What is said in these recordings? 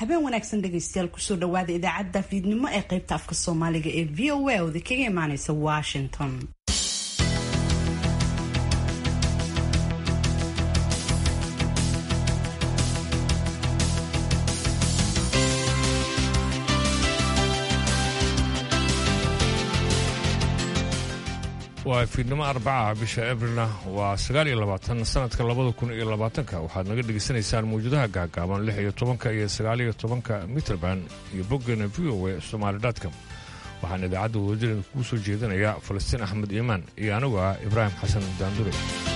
habeen wanaagsan dhegaystayaal kusoo dhawaada idaacadda fiidnimo ee qaybta afka soomaaliga ee v o a oda kaga imaaneysa washington waa fiidnimo arbacaha bisha abrilna waa sagaal iyo labaatan sanadka labada kun iyo labaatanka waxaad naga dhegaysanaysaan mawjadaha gaagaaban lix iyo tobanka iyo sagaal iyo tobanka mitrband iyo boggeena v o e somaalidatcom waxaan idaacadda wadajireen kuu soo jeedinayaa falastiin axmed iimaan iyo anigu ah ibraahim xasan daandure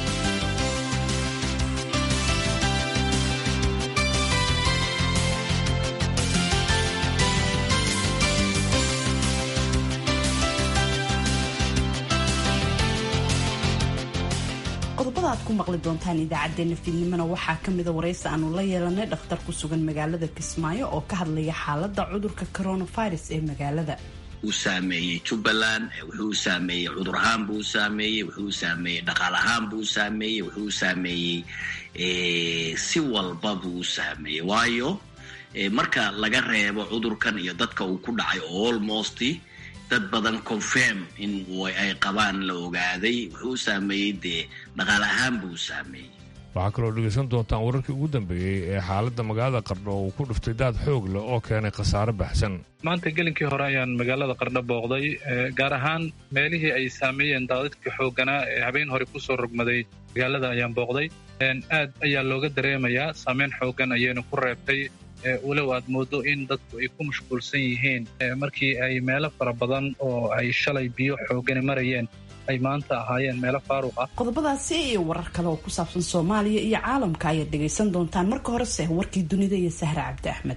qodobada aad ku maqli doontaan idaacadeena fiidnimona waxaa kamida waraysi aanu la yeelanay dhakhtar ku sugan magaalada kismaayo oo ka hadlaya xaalada cudurka coronavirus ee magaalada uu saameeyey jubbaland wuxuu saameeyey cudur ahaan buu saameeyey wuxuu saameeyey dhaqaal ahaan buu saameeyey wuxuu saameeyey si walba buu saameeyey waayo marka laga reebo cudurkan iyo dadka uu ku dhacay almost dad badan confirm in ay qabaan la ogaaday wuxuu saameeyey dee dhaqaal ahaan buu saameeyey waxaa kaloo dhegaysan doontaan wararkii ugu dambeeyey ee xaaladda magaalada qardho uu ku dhuftay daad xoog leh oo keenay khasaare baxsan maanta gelinkii hore ayaan magaalada qardho booqday gaar ahaan meelihii ay saameeyeen daadadkii xoogganaa ee habeen hore kusoo rogmaday magaalada ayaan booqday aad ayaa looga dareemayaa saameyn xooggan ayayna ku reebtay walow aad moodo in dadku ay ku mashquulsan yihiin markii ay meelo fara badan oo ay shalay biyo xoogani marayeen ay maanta ahaayeen meelo faaruq ah qodobadaasi iyo warar kale oo ku saabsan soomaaliya iyo caalamka ayaad dhegaysan doontaan marka horese warkii dunida iyo sahre cabdi axmed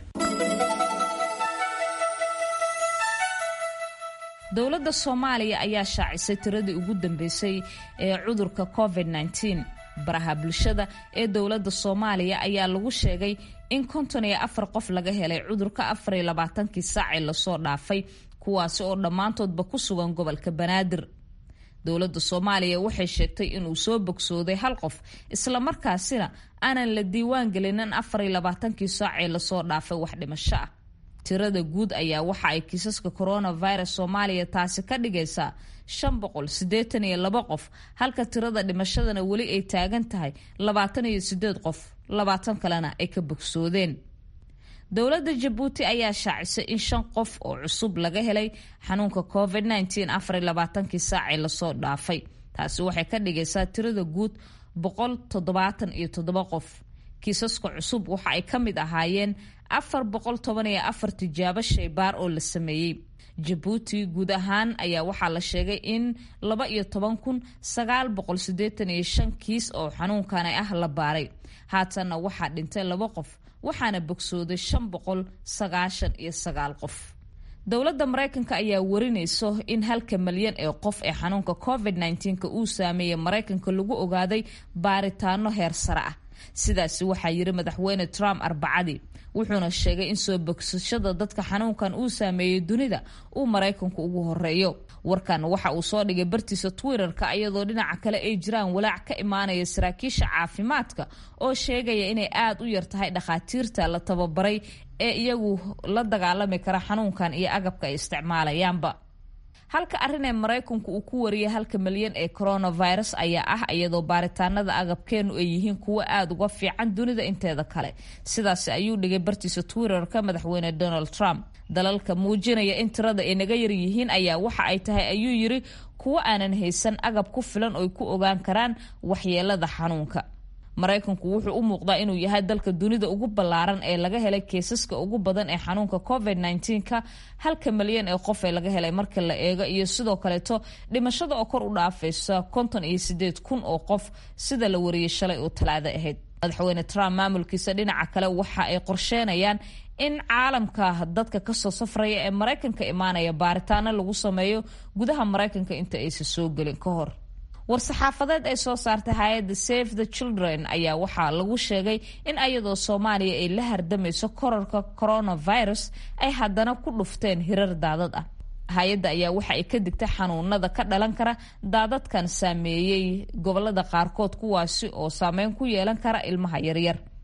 dowladda soomaaliya ayaa shaacisay tiradii ugu dambeysay ee cudurka covid -19 baraha bulshada ee dowladda soomaaliya ayaa lagu sheegay in konton iyo afar qof laga helay cudurka afar iyo labaatankii saacee lasoo dhaafay kuwaasi oo dhammaantoodba ku sugan gobolka banaadir dowladda soomaaliya waxay sheegtay inuu soo bogsooday hal qof islamarkaasina aanan la diiwaan gelinin afar iyo labaatankii saacee lasoo dhaafay wax dhimasho ah tirada guud ayaa waxa ay kiisaska coronavirus soomaaliya taasi ka dhigaysaa shan boqol siddeetan iyo laba qof halka tirada dhimashadana weli ay taagan tahay labaatan iyo sideed qof labaatan kalena ay ka bogsoodeen dowladda jabuuti ayaa shaacisay in shan qof oo cusub laga helay xanuunka covid -19 afar iyo labaatankii saacee lasoo dhaafay taasi waxay ka dhigaysaa tirada guud boqol toddobaatan iyo toddoba qof kiisaska cusub waxa ay ka mid ahaayeen afar boqol toban iyo afar tijaabo shaybaar oo la sameeyey jabuuti guud ahaan ayaa waxaa la sheegay in laba iyo toban kun sagaal boqol sideetan iyo shan kiis oo xanuunkani ah la baaray haatanna waxaa dhintay laba qof waxaana bogsooday shan boqol sagaashan iyo sagaal qof dowladda maraykanka ayaa warinayso in halka malyan ee qof ee xanuunka covid -19 uu saameeyey maraykanka lagu ogaaday baaritaano heer sare ah sidaasi waxaa yiri madaxweyne trump arbacadii wuxuuna sheegay in soo bogsashada dadka xanuunkan uu saameeyey dunida uu maraykanku ugu horeeyo warkan waxa uu soo dhigay bartiisa twitter-ka iyadoo dhinaca kale ay jiraan walaac ka imaanaya saraakiisha caafimaadka oo sheegaya inay aada u yar tahay dhakhaatiirta la tababaray ee iyagu la dagaalami kara xanuunkan iyo agabka ay isticmaalayaanba halka arrin ee maraykanku uu ku wariyay halka malyan ee coronavirus ayaa ah iyadoo baaritaanada agabkeenu ay yihiin kuwo aada uga fiican dunida inteeda kale sidaas ayuu dhigay bartiisa twitter-ka madaxweyne donald trump dalalka muujinaya in tirada ay naga yar yihiin ayaa waxa ay tahay ayuu yiri kuwo aanan haysan agab ku filan oy ku ogaan karaan waxyeelada xanuunka maraykanku wuxuu u muuqdaa inuu yahay dalka dunida ugu ballaaran ee laga helay keesaska ugu badan ee xanuunka covid -19ka halka malyan ee qof ee laga helay marka la eego iyo sidoo kaleeto dhimashada oo kor u dhaafaysa konton iyo sideed kun oo qof sida la wariyey shalay oo talaado ahayd madaxweyne trump maamulkiisa dhinaca kale waxa ay qorsheenayaan in caalamka dadka kasoo safraya ee maraykanka imaanaya baaritaano lagu sameeyo gudaha maraykanka inta aysan soo gelin ka hor war-saxaafadeed ay soo saartay hay-adda save the children ayaa waxaa lagu sheegay in ayadoo soomaaliya ay la hardamayso korarka coronavirus ay haddana ku dhufteen hirar daadad ah hay-adda ayaa waxa ay ka digtay xanuunada ka dhalan kara daadadkan saameeyey gobolada qaarkood kuwaasi oo saameyn ku yeelan kara ilmaha yaryar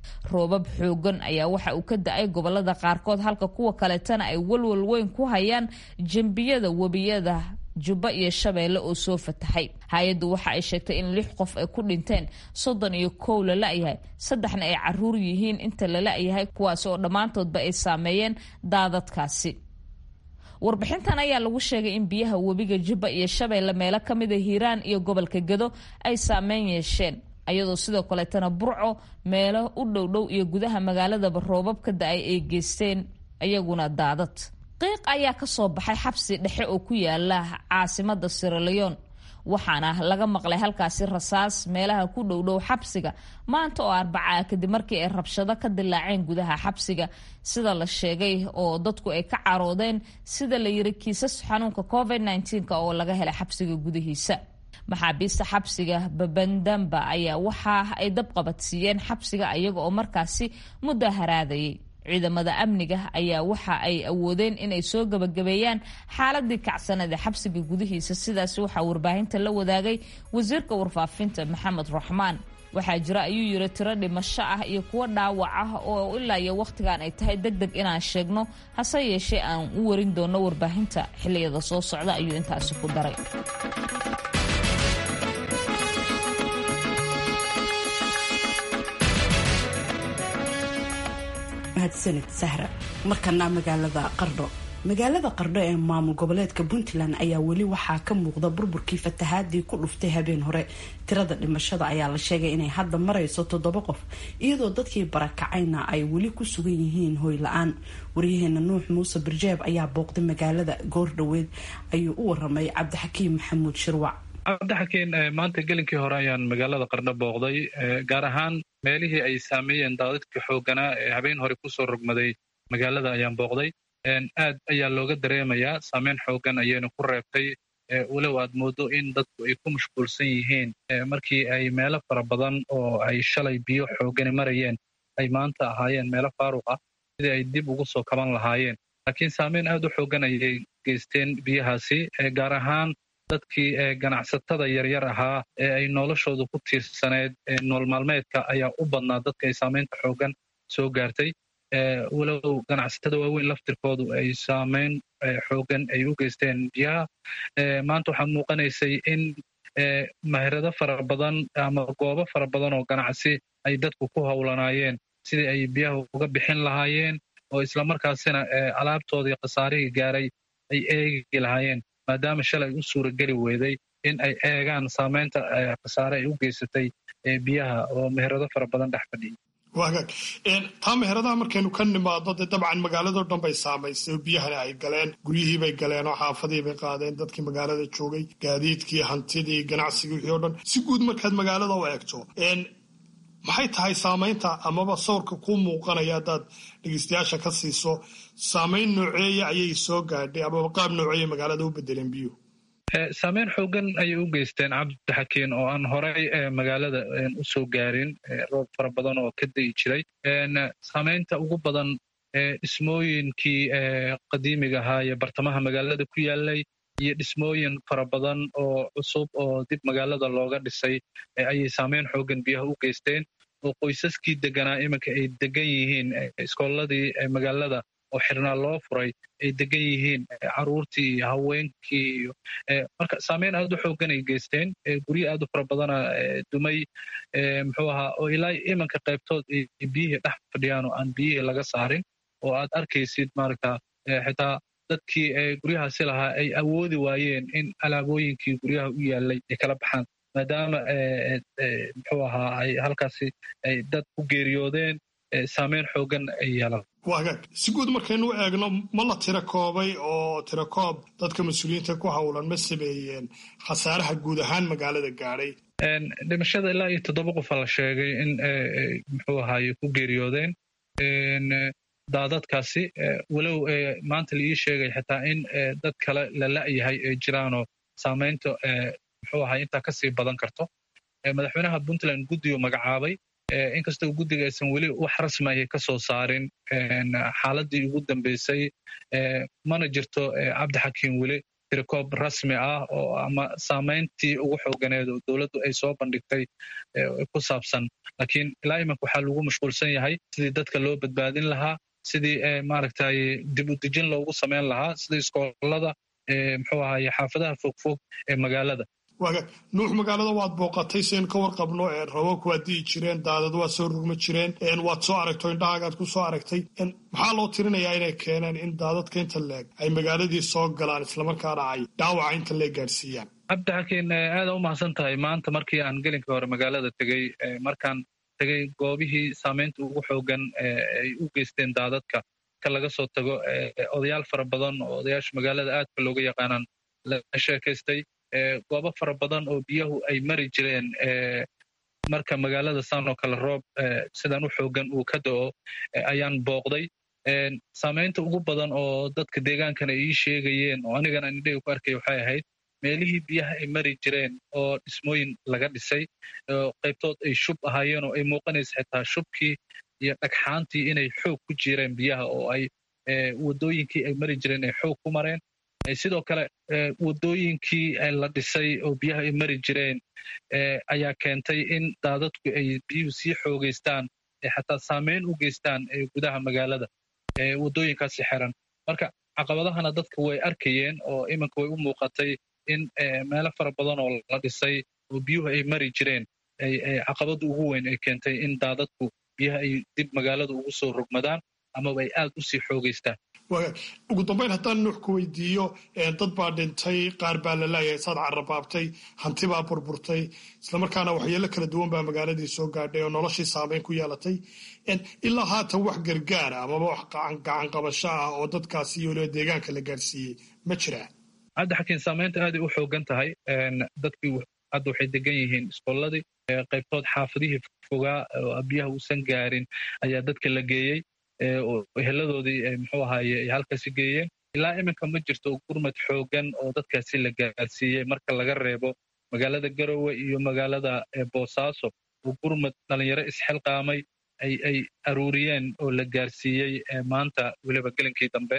roobab xoogan ayaa waxa uu ka da-ay gobolada qaarkood halka kuwa kaleetana ay walwal weyn ku hayaan jembiyada webiyada jubba iyo shabeelle oo soo fatahay hay-addu waxa ay sheegtay in lix qof ay ku dhinteen soddon iyo kow la la-yahay saddexna ay caruur yihiin inta la la-yahay kuwaasi oo dhammaantoodba ay saameeyeen daadadkaasi warbixintan ayaa lagu sheegay in biyaha webiga jubba iyo shabeelle meelo ka mida hiiraan iyo gobolka gedo ay saameyn yeesheen ayadoo sidoo kaleetana burco meelo u dhowdhow iyo gudaha magaaladaba roobab ka da-ay ay geysteen iyaguna daadad qiiq ayaa ka soo baxay xabsi dhexe oo ku yaala caasimada siraleon waxaana laga maqlay halkaasi rasaas meelaha ku dhowdhow xabsiga maanta oo arbacaa kadib markii ay rabshado ka dilaaceen gudaha xabsiga sida la sheegay oo dadku ay ka caroodeen sida la yiri kiisas xanuunka covid -19 oo laga helay xabsiga gudihiisa maxaabiista xabsiga babandamba ayaa waxa ay dabqabadsiiyeen xabsiga iyaga oo markaasi muddo haraadayay ciidamada amniga ayaa waxa ay awoodeen inay soo gabagabeeyaan xaaladii kacsanad ee xabsiga gudihiisa sidaas waxaa warbaahinta la wadaagay wasiirka warfaafinta maxamed raxmaan waxaa jira ayuu yiri tiro dhimasho ah iyo kuwo dhaawac ah oo ilaa iyo wakhtigan ay tahay deg deg inaan sheegno hase yeeshee aan u warin doono warbaahinta xiliyada soo socda ayuu intaasi ku daray mahadsanid sahra markana magaalada qardho magaalada qardho ee maamul goboleedka puntland ayaa weli waxaa ka muuqda burburkii fatahaadii ku dhuftay habeen hore tirada dhimashada ayaa la sheegay inay hadda marayso toddoba qof iyadoo dadkii barakacayna ay weli ku sugan yihiin hoy la-aan waryaheena nuux muuse birjeeb ayaa booqday magaalada goordhoweed ayuu u waramay cabdixakiim maxamuud shirwac cabdixakiin maanta gelinkii hore ayaan magaalada qardho booqday gaar ahaan meelihii ay saameeyeen daadadka xooganaa ee habeen hore kusoo rogmaday magaalada ayaan booqday aad ayaa looga dareemayaa saameyn xoogan ayayna ku reebtay walow aad moodo in dadku ay ku mashquulsan yihiin markii ay meelo fara badan oo ay shalay biyo xoogani marayeen ay maanta ahaayeen meelo faaruq ah sidii ay dib ugu soo kaban lahaayeen laakiin saameyn aad u xoogan ayay geysteen biyahaasi gaar ahaan dadkii ganacsatada yaryar ahaa ee ay noloshooda ku tiirsaneed nool maalmeedka ayaa u badnaa dadka ay saameynta xoogan soo gaartay walow ganacsatada waaweyn laftirkoodu ay saameyn xoogan ay u geysteen biyaha maanta waxaa muuqanaysay in mahirado fara badan ama goobo fara badan oo ganacsi ay dadku ku howlanaayeen sidii ay biyaha uga bixin lahaayeen oo islamarkaasina alaabtoodii khasaarihii gaaray ay eegi lahaayeen maadaama shalay u suurageli weeday in ay eegaan saameynta khasaare ay u geysatay biyaha oo meherado fara badan dhex fadhiyay wagaag taa meheradaha markaynu ka nimaadno dee dabcan magaaladao dhan bay saamaysay oo biyahana ay galeen guryihii bay galeen oo xaafadii bay qaadeen dadkii magaalada joogay gaadiidkii hantidii ganacsigii wixii o dhan si guud markaad magaalada u eegto maxay tahay saamaynta amaba sawrka kuu muuqanaya haddaad dhegeystayaasha ka siiso saamayn nooceeya ayay soo gaadhay amaba qaab nooceeya magaalada u bedeleen biyuhu saameyn xoogan ayay u geysteen cabdixakiin oo aan horey magaalada u soo gaarin roob fara badan oo ka da'i jiray saameynta ugu badan dhismooyinkii qadiimiga ahaa ee bartamaha magaalada ku yaalay iyo dhismooyin fara badan oo cusub oo dib magaalada looga dhisay ayay saameyn xoogan biyaha u geysteen oo qoysaskii deganaa iminka ay degan yihiin iskooladii magaalada oo xirnaa loo furay ay degan yihiin caruurtii iyo haweenkii iyo marka saameyn aad u xoogan ay geysteen guryo aad u fara badana dumay muxuu ahaa oo ilaa iminka qaybtood ay biyihii dhex fadhiyaan oo aan biyihii laga saarin oo aad arkaysid maaragta xitaa dadkii guryahaasi lahaa ay awoodi waayeen in alaabooyinkii guryaha u yaalay ay kala baxaan maadaama muxuu ahaa ay halkaasi ay dad ku geeriyoodeen saameyn xoogan ay yeelan wagaag si guud markaynu u eegno ma la tiro koobay oo tiro koob dadka mas-uuliyiinta ku howlan ma sameeyeen khasaaraha guud ahaan magaalada gaadhay dhimashada ilaa iyo toddoba qofa la sheegay in muxuu ahaaye ku geeriyoodeen daadadkaasi walow maanta la ii sheegay xitaa in dad kale la la'yahay ee jiraanoo saamaynta muxuu ahay intaa kasii badan karto madaxweynaha puntland guddigu magacaabay inkastoo guddiga aysan weli wax rasmiaya ka soo saarin xaaladii ugu dambeysay mana jirto cabdixakiim weli tirikoob rasmi ah oo ama saamayntii ugu xooganeed oo dowladdu ay soo bandhigtay ku saabsan laakiin ilaa imanka waxaa lagu mashquulsan yahay sidii dadka loo badbaadin lahaa sidii maaragtay dib u dejin loogu samayn lahaa sidii iskoolada muxuu ahaye xaafadaha fogfog ee magaalada waaga nuux magaalada waad booqatay sian ka warqabno roobabka waad di'i jireen daadad waad soo rugma jireen waad soo aragto indhahagaad ku soo aragtay maxaa loo tirinayaa inay keeneen in daadadka inta leeg ay magaaladii soo galaan islamarkaana ay dhaawaca inta leeg gaadhsiiyaan cabdixakiin aada u mahadsan tahay maanta markii aan gelinka hore magaalada tegey markaan tegey goobihii saamaynta ugu xoogan ay u geysteen daadadka ka laga soo tago odayaal fara badan oo odayaasha magaalada aadka looga yaqaanaan la sheekaystay goobo fara badan oo biyahu ay mari jireen marka magaalada saan oo kale roob sidan u xoogan uu ka da'o ayaan booqday saamaynta ugu badan oo dadka deegaankana ii sheegayeen oo anigana indhahii ku arkay waxay ahayd meelihii biyaha ay mari jireen oo dhismooyin laga dhisay qaybtood ay shub ahaayeen oo ay muuqanaysa xitaa shubkii iyo dhagxaantii inay xoog ku jireen biyaha oo ay waddooyinkii ay mari jireen ay xoog ku mareen sidoo kale waddooyinkii la dhisay oo biyaha ay mari jireen ayaa keentay in daadadku ay biyuhu sii xoogaystaan xataa saameyn u geystaan gudaha magaalada waddooyinkaasi xiran marka caqabadahana dadka way arkayeen oo iminka way u muuqatay in meelo fara badan oo la dhisay oo biyuhu ay mari jireen caqabada ugu weyn ay keentay in daadadku biyaha ay dib magaalada ugu soo rogmadaan amaba ay aad u sii xoogaystaan ugu dambayn haddaan nuux ku weydiiyo dad baa dhintay qaar baa la laayahay saad carabaabtay hanti baa burburtay islamarkaana waxyeelo kala duwan baa magaaladii soo gaadhay oo noloshii saameyn ku yeelatay ilaa haatan wax gargaara amaba wax gacan qabasho ah oo dadkaasi iyo weliba deegaanka la gaadhsiiyey ma jiraa hadda xakiin saamaynta aaday u xoogan tahay dadkii hadda waxay degan yihiin iskooladii qaybtood xaafadihii fogaa oo biyaha uusan gaarin ayaa dadka la geeyey heladoodii muxuu ahaaye ay halkaasi geeyeen ilaa iminka ma jirto gurmad xoogan oo dadkaasi la gaarsiiyey marka laga reebo magaalada garowe iyo magaalada boosaaso oo gurmad dhalinyaro isxilqaamay ay aruuriyeen oo la gaarsiiyey maanta weliba gelinkii dambe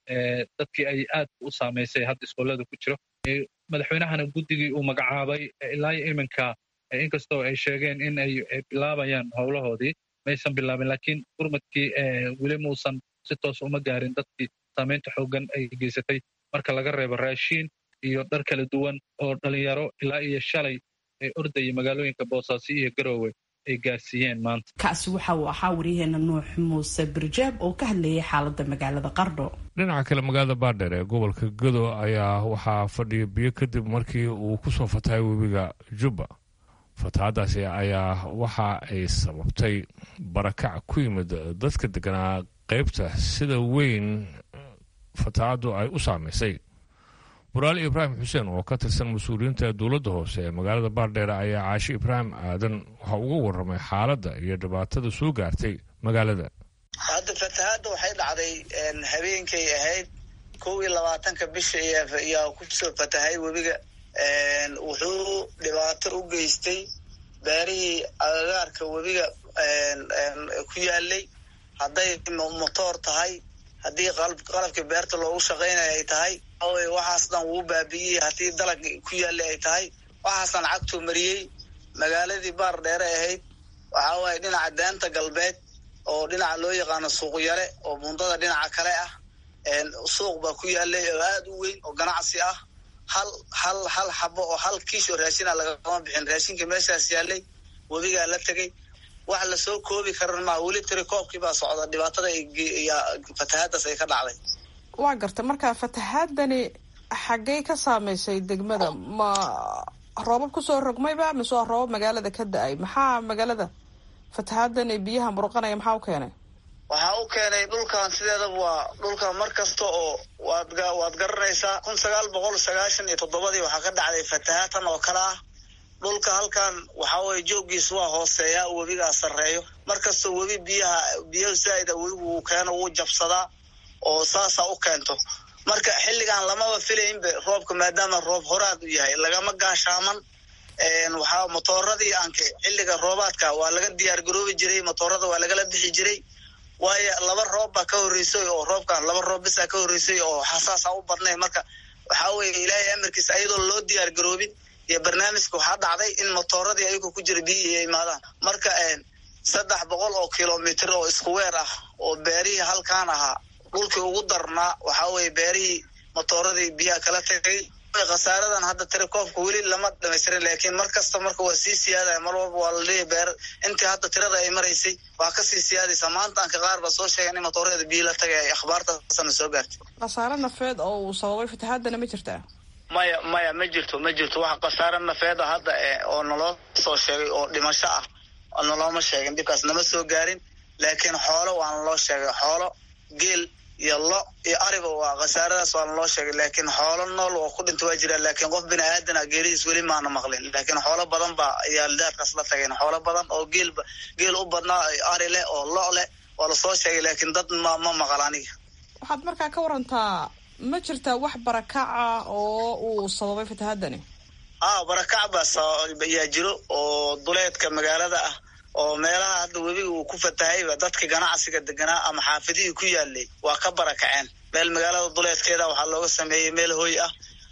dadkii ay aad u saamaysay hadda iskoolada ku jiro madaxweynahana guddigii uu magacaabay ilaa iminka inkastoo ay sheegeen in ay bilaabayaan howlahoodii maysan bilaabin laakiin gurmadkii weli muusan si toos uma gaarin dadkii saamaynta xoogan ay geysatay marka laga reebo raashiin iyo dhar kala duwan oo dhalinyaro ilaa iyo shalay ay ordayay magaalooyinka boosaaso iyo garoowe ay gaarsiiyeen maanta kaasi waxa uu ahaa waryaheena nuux muuse birjaab oo ka hadlayay xaaladda magaalada qardho dhinaca kale magaalada baadheer ee gobolka gado ayaa waxaa fadhiya biyo kadib markii uu ku soo fatahay webiga jubba fatahaadaasi ayaa waxa ay sababtay barakac ku yimid dadka deganaa qaybta sida weyn fatahaaddu ay u saamaysay buraali ibraahim xuseen oo ka tirsan mas-uuliyiinta dowladda hoose ee magaalada baardheer ayaa caashi ibraahim aadan waxa uga warramay xaaladda iyo dhibaatada soo gaartay magaalada hadda fatahaadda waxay dhacday habeenkay ahayd kow iyo labaatanka bisha ayaa kusoo fatahay webiga wuxuu dhibaato u geystay beerihii agagaarka webiga ku yaalay hadday motoor tahay haddii qalabkii beerta loogu shaqaynaya ay tahay waxaas dhan wuu baabi'iyey haddii dalag ku yaalay ay tahay waxaasan cagtuu mariyey magaaladii baar dheere ahayd waxaa waaye dhinaca daanta galbeed oo dhinaca loo yaqaano suuq yare oo bundada dhinaca kale ah suuq baa ku yaalay oo aada u weyn oo ganacsi ah hal hal hal xabo oo hal kiish oo raashina lagama bixin raashinka meeshaas yaalay webigaa la tegey wax lasoo koobi karan maa weli tiri koobkii baa socda dhibaatada fatahaadaas ay ka dhacday waa garta marka fatahaadani xaggey ka saamaysay degmada ma roobab kusoo rogmayba mise waa roobab magaalada ka da-ay maxaa magaalada fatahaadani biyaha muruqanaya maxaa u keenay waxaa u keenay dhulkan sideedaba waa dhulkan mar kasta oo waad waad garanaysaa kun sagaal boqol sagaashan iyo toddobadii waxaa ka dhacday fatahaatan oo kale ah dhulka halkan waxaa weye jooggiis waa hooseeyaa webigaa sarreeyo mar kastoo webi biyaha biyaha zaaida webigu uu keeno wuu jabsadaa oo saasaa u keento marka xilligan lamaba filaynba roobka maadaama roob horaad u yahay lagama gaashaaman waxaa motooradii aanke xilliga roobaadka waa laga diyaar garoobi jiray motoorada waa lagala bixi jiray waayo laba roob baa ka horreysay oo roobkan laba roob bisaa ka horreysay oo xasaasa u badnay marka waxaa weeye ilaahay amarkiisa ayadoo loo diyaar garoobin iyo barnaamijka waxaa dhacday in motooradii ayagoo ku jira biyihii ay imaadaan marka saddex boqol oo kilomitr oo isku weer ah oo beerihii halkaan ahaa dhulkii ugu darnaa waxaa weeye beerihii motooradii biyaha kala tagay khasaaradan hadda tirakoobka weli lama dhamaystirin laakiin mar kasta marka waa sii siyaadaya mar walba waa laleeyahy beer intii hadda tirada ay maraysay waa kasii siyaadaysa maantaanka qaar ba soo sheegeen in motooreeda biyo la tagay ay akhbaartaasana soo gaartay khasaare nafeed oo uu sababay fatahaadana ma jirtaa maya maya ma jirto ma jirto waxa khasaare nafeeda hadda oo naloo soo sheegay oo dhimasho ah nalooma sheegin dhibkaas nama soo gaarin laakiin xoolo waana loo sheegay xoolo geel iyo lo iyo ariba waa khasaaradaas waana loo sheegay laakiin xoolo nool oo ku dhinta waa jiraan laakiin qof bini aadana geeridiis weli maana maqlin laakiin xoolo badan ba ayaa daadkaas la tageen xoolo badan oo geel geel u badnaa ari leh oo lo leh waa lasoo sheegay laakiin dad ma ma maqal aniga waxaad markaa ka warantaa ma jirtaa wax barakaca oo uu sababay fatahaadani a barakac baa ayaa jiro oo duleedka magaalada ah oo meelaha hadda webiga uu ku fatahayba dadka ganacsiga deganaa ama xaafidihii ku yaalay waa ka barakaceen meel magaalada duleedkeeda waxaa looga sameeyey meel hoy ah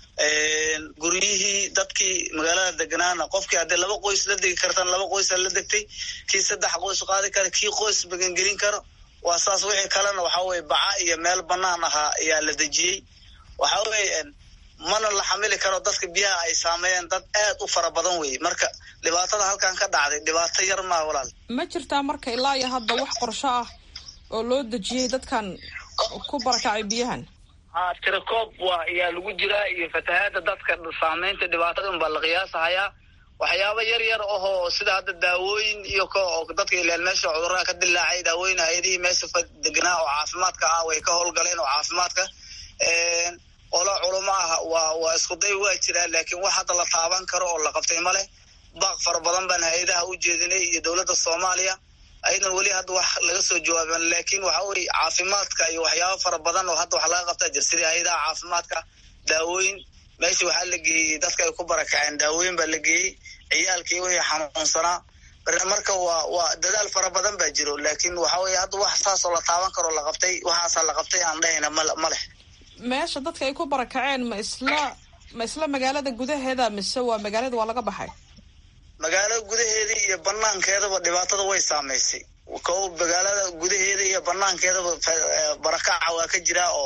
guryihii dadkii magaalada deganaana qofkii haddii laba qoys la degi kartan laba qoysa la degtay kii saddex qoys qaadi kara kii qoys magangelin karo waa saas wixii kalena waxaa weye baca iyo meel banaan ahaa ayaa la dejiyey waxaa weye mana la xamili karo dadka biyaha ay saameeyeen dad aad u fara badan wey marka dhibaatada halkan ka dhacday dhibaato yar maa walaal ma jirtaa marka ilaa iyo hadda wax qorsho ah oo loo dejiyey dadkan ku barakacay biyahan ha tirakoob waa ayaa lagu jiraa iyo fatahaada dadka saameynta dhibaatada unbaa la qiyaasahayaa waxyaaba yar yar ahoo sida hadda daawooyin iyo ko oo dadka ilaan meesha cudurada ka dilaacay daawooyin hay-adihii meesha deganaa oo caafimaadka ah way ka howlgaleen oo caafimaadka olo culamo ah waa waa isku day waa jiraa laakiin wax hadda la taaban karo oo la qabtay ma leh baaq fara badan baan hay-adaha u jeedinay iyo dowladda soomaaliya ayadan weli hadda wax laga soo jawaaban laakiin waxa weye caafimaadka iyo waxyaaba fara badan oo hadda wax laga qabtaa jir sidii hay-adaha caafimaadka daawooyin meesha waxaa la geeyey dadka ay ku barakaceen daawooyin baa la geeyey ciyaalkii wixii xanuunsanaa marka waa waa dadaal fara badan baa jiro laakiin waxa weye hadda wax saasoo la taaban karo la qabtay waxaasaa la qabtay aan dhahayna ma ma leh meesha dadka ay ku barakaceen ma isla ma isla magaalada gudaheeda mise waa magaalada waa laga baxay magaalada gudaheeda iyo banaankeedaba dhibaatada way saamaysay ko magaalada gudaheeda iyo banaankeedaba barakaca waa ka jiraa oo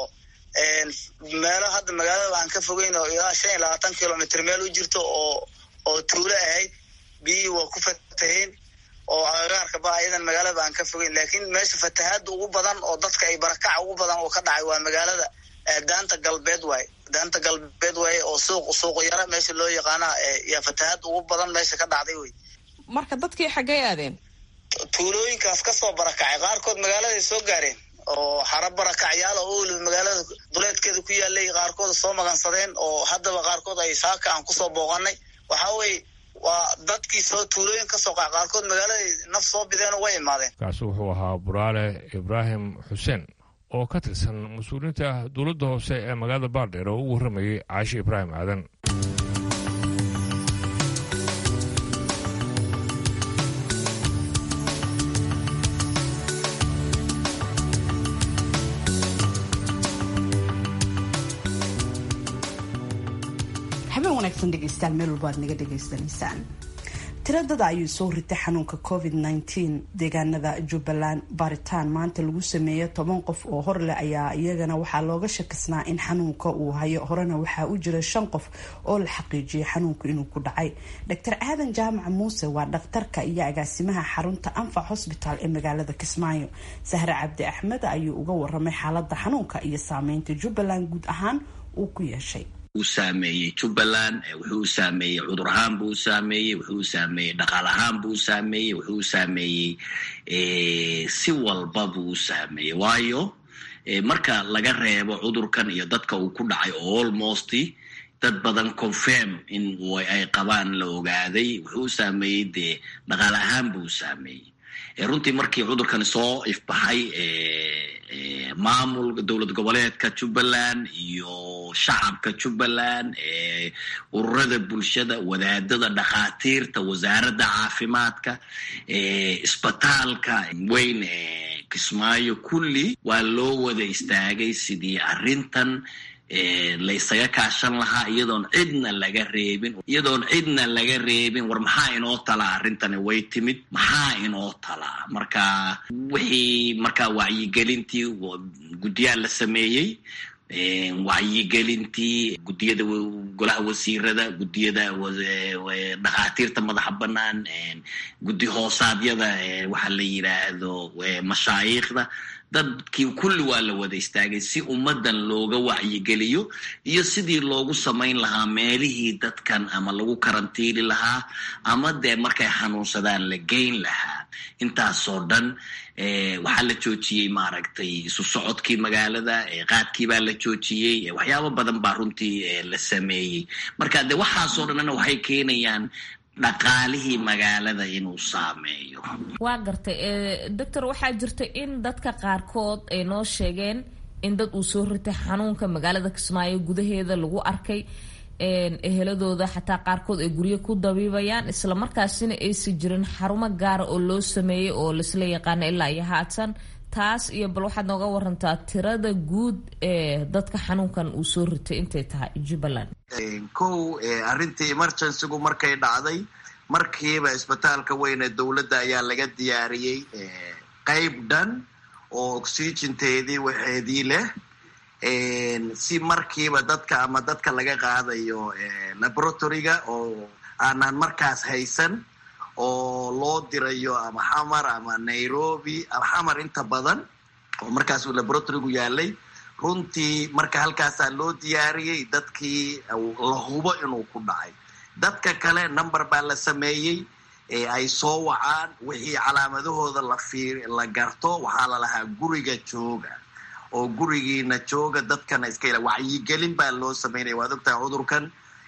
meelo hadda magaalada aan ka fogeyn oo ilaa shan iyo labaatan kilomitr meel u jirto oo oo tuulo ahayd biyihii waa ku fataheen oo agagaarka ba ayadan magaalada aan ka fogeyn laakiin meesha fatahaada ugu badan oo dadka ay barakaca ugu badan oo ka dhacay waa magaalada daanta galbeed waaye daanta galbeed waaye oo suuq suuq yara meesha loo yaqaana yaa fatahaad ugu badan meesha ka dhacday wey marka dadkii xaggay aadeen tuulooyinkaas kasoo barakacay qaarkood magaaladay soo gaareen oo xara barakacyaal oo weliba magaalada duleedkeeda ku yaalay qaarkood soo magansadeen oo haddaba qaarkood ay saaka aan kusoo booqanay waxaa weye waa dadkii soo tuulooyin kasoo qaca qaarkood magaaladay naf soo bideenoo way imaadeen kaasi wuxuu ahaa buraale ibraahim xuseen oo ka tirsan mas-uuliyiinta dowladda hoose ee magaalada baardheer oo u warramayay caashi ibraahim aadan habeen wanaagsan dhegeystayaal meel walba aad naga dhegaysanaysaan tiradada ayuu soo ritay xanuunka covid -19 deegaanada jubbaland baaritaan maanta lagu sameeyay toban qof oo horleh ayaa iyagana waxaa looga shakisnaa in xanuunka uu hayo horena waxaa u jira shan qof oo la xaqiijiyay xanuunku inuu ku dhacay dr aadan jaamac muuse waa dhakhtarka iyo agaasimaha xarunta anfac hosbitaal ee magaalada kismaayo sahre cabdi axmed ayuu uga waramay xaalada xanuunka iyo saameynta jubbaland guud ahaan uu ku yeeshay saameeyey jubbaland wuxuu saameeyey cudur ahaan buu saameeyey wuxuu saameeyey dhaqaal ahaan buu saameeyey wuxuu saameeyey si walba buu saameeyey waayo marka laga reebo cudurkan iyo dadka uu ku dhacay almost dad badan confirm in ay qabaan la ogaaday wuxuu saameeyey dee dhaqaal ahaan buu saameeyey runtii markii cudurkan soo ifbaxay maamul dowlad goboleedka jubbaland iyo shacabka jubbaland ururada bulshada wadaadada dhakhaatiirta wasaaradda caafimaadka isbitaalka weyn ee kismaayo kulli waa loo wada istaagay sidii arrintan laysaga kaashan lahaa iyadoon cidna laga reebin iyadoon cidna laga reebin war maxaa inoo talaa arrintani way timid maxaa inoo talaa marka wixii marka wacyigelintii guddiyaa la sameeyey wacyigelintii guddiyada golaha wasiirada guddiyada dhakhaatiirta madaxa bannaan guddi hoosaadyada waxa la yidhaahdo mashaayiikhda dadkii kulli waa la wada istaagay si ummaddan looga wacyigeliyo iyo sidii loogu samayn lahaa meelihii dadkan ama lagu karantiili lahaa ama dee markay xanuunsadaan la geyn lahaa intaasoo dhan waxaa la joojiyey maaragtay isu socodkii magaalada qaadkii baa la joojiyey waxyaabo badan baa runtii la sameeyey marka de waxaasoo dhanna waxay keenayaan dhaqaalihii magaalada inuu saameeyo waa gartay doctor waxaa jirta in dadka qaarkood ay noo sheegeen in dad uu soo ritay xanuunka magaalada kismaayo gudaheeda lagu arkay eheladooda xataa qaarkood ay guryo ku dabiibayaan isla markaasina aysan jirin xarumo gaara oo loo sameeyey oo laisla yaqaano ilaa iyo haatan taas iyo bal waxaad nooga warantaa tirada guud ee dadka xanuunkan uu soo ritay intay tahay jubbaland kow arrintii emergencygu markay dhacday markiiba isbitaalka weyn ee dowladda ayaa laga diyaariyey qayb dhan oo oxygenteedii waxeedii leh si markiiba dadka ama dadka laga qaadayo laboratoryga oo aanan markaas haysan oo loo dirayo ama xamar ama nairobi ama xamar inta badan oo markaas uu laboratorygu yaalay runtii marka halkaasaa loo diyaariyey dadkii la hubo inuu ku dhacay dadka kale number baa la sameeyey ay soo wacaan wixii calaamadahooda la fiir la garto waxaa la lahaa guriga jooga oo gurigiina jooga dadkana iska ila wacyigelin baa loo sameynaya waad ogtahay cudurkan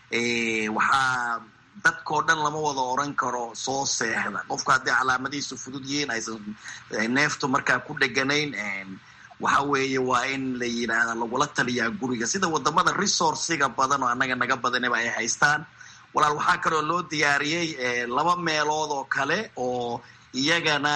waxaa dadkao dhan lama wada oran karo soo seexda qofku haddii calaamadihiisu fudud yihiin aysan neeftu markaa ku dheganayn waxa weeye waa in la yidhaahda lagula taliyaa guriga sida wadamada resourciga badan oo annaga naga badanaba ay haystaan walaal waxaa kaloo loo diyaariyey laba meelood oo kale oo iyagana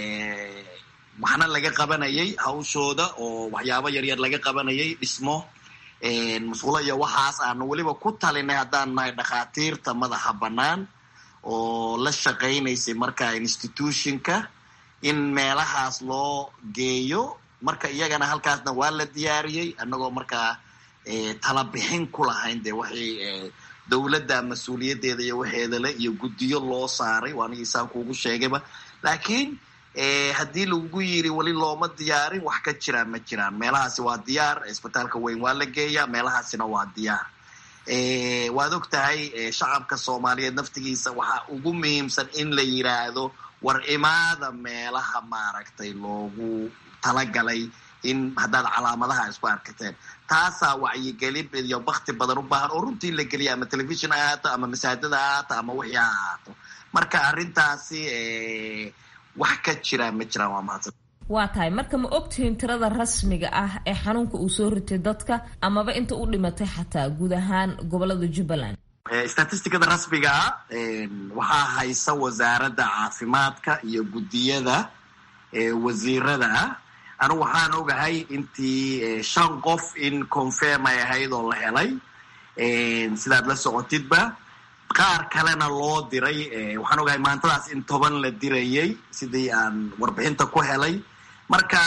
waxna laga qabanayay hawshooda oo waxyaabo yaryar laga qabanayay dhismo musqulo iyo waxaas aanu weliba ku talinay haddaan nahay dhakhaatiirta madaxa bannaan oo la shaqaynaysay marka institutionka in meelahaas loo geeyo marka iyagana halkaasna waa la diyaariyey annagoo markaa tala bixin ku lahayn dee waxay dowladda mas-uuliyaddeeda iyo waxeedale iyo guddiyo loo saaray waa anigi isaan kuugu sheegayba laakiin haddii lagu yiri weli looma diyaarin wax ka jiraan ma jiraan meelahaasi waa diyaar isbitaalka weyn waa la geeyaa meelahaasina waa diyaar waad og tahay shacabka soomaaliyeed naftigiisa waxaa ugu muhiimsan in la yiraahdo war imaada meelaha maaragtay loogu talagalay in haddaad calaamadaha isku arkateen taasaa wacyigelin iyo bakti badan u baahan oo runtii la geliya ama telefishon ha ahaato ama masaajada ha ahaato ama wixii ha ahaato marka arrintaasi wax ka jiraa ma jiraan waa mahadsan waa tahay marka ma ogtihiin tirada rasmiga ah ee xanuunka uu soo ritay dadka amaba inta u dhimatay xataa guud ahaan gobolada jubbaland statisticada rasmiga ah waxaa haysa wasaaradda caafimaadka iyo guddiyada wasiirada ah anigu waxaan ogahay intii shan qof in confirm ay ahayd oo la helay sidaad la socotidba qaar kalena loo diray waxaan ogahay maantadaas in toban la dirayay sidii aan warbixinta ku helay marka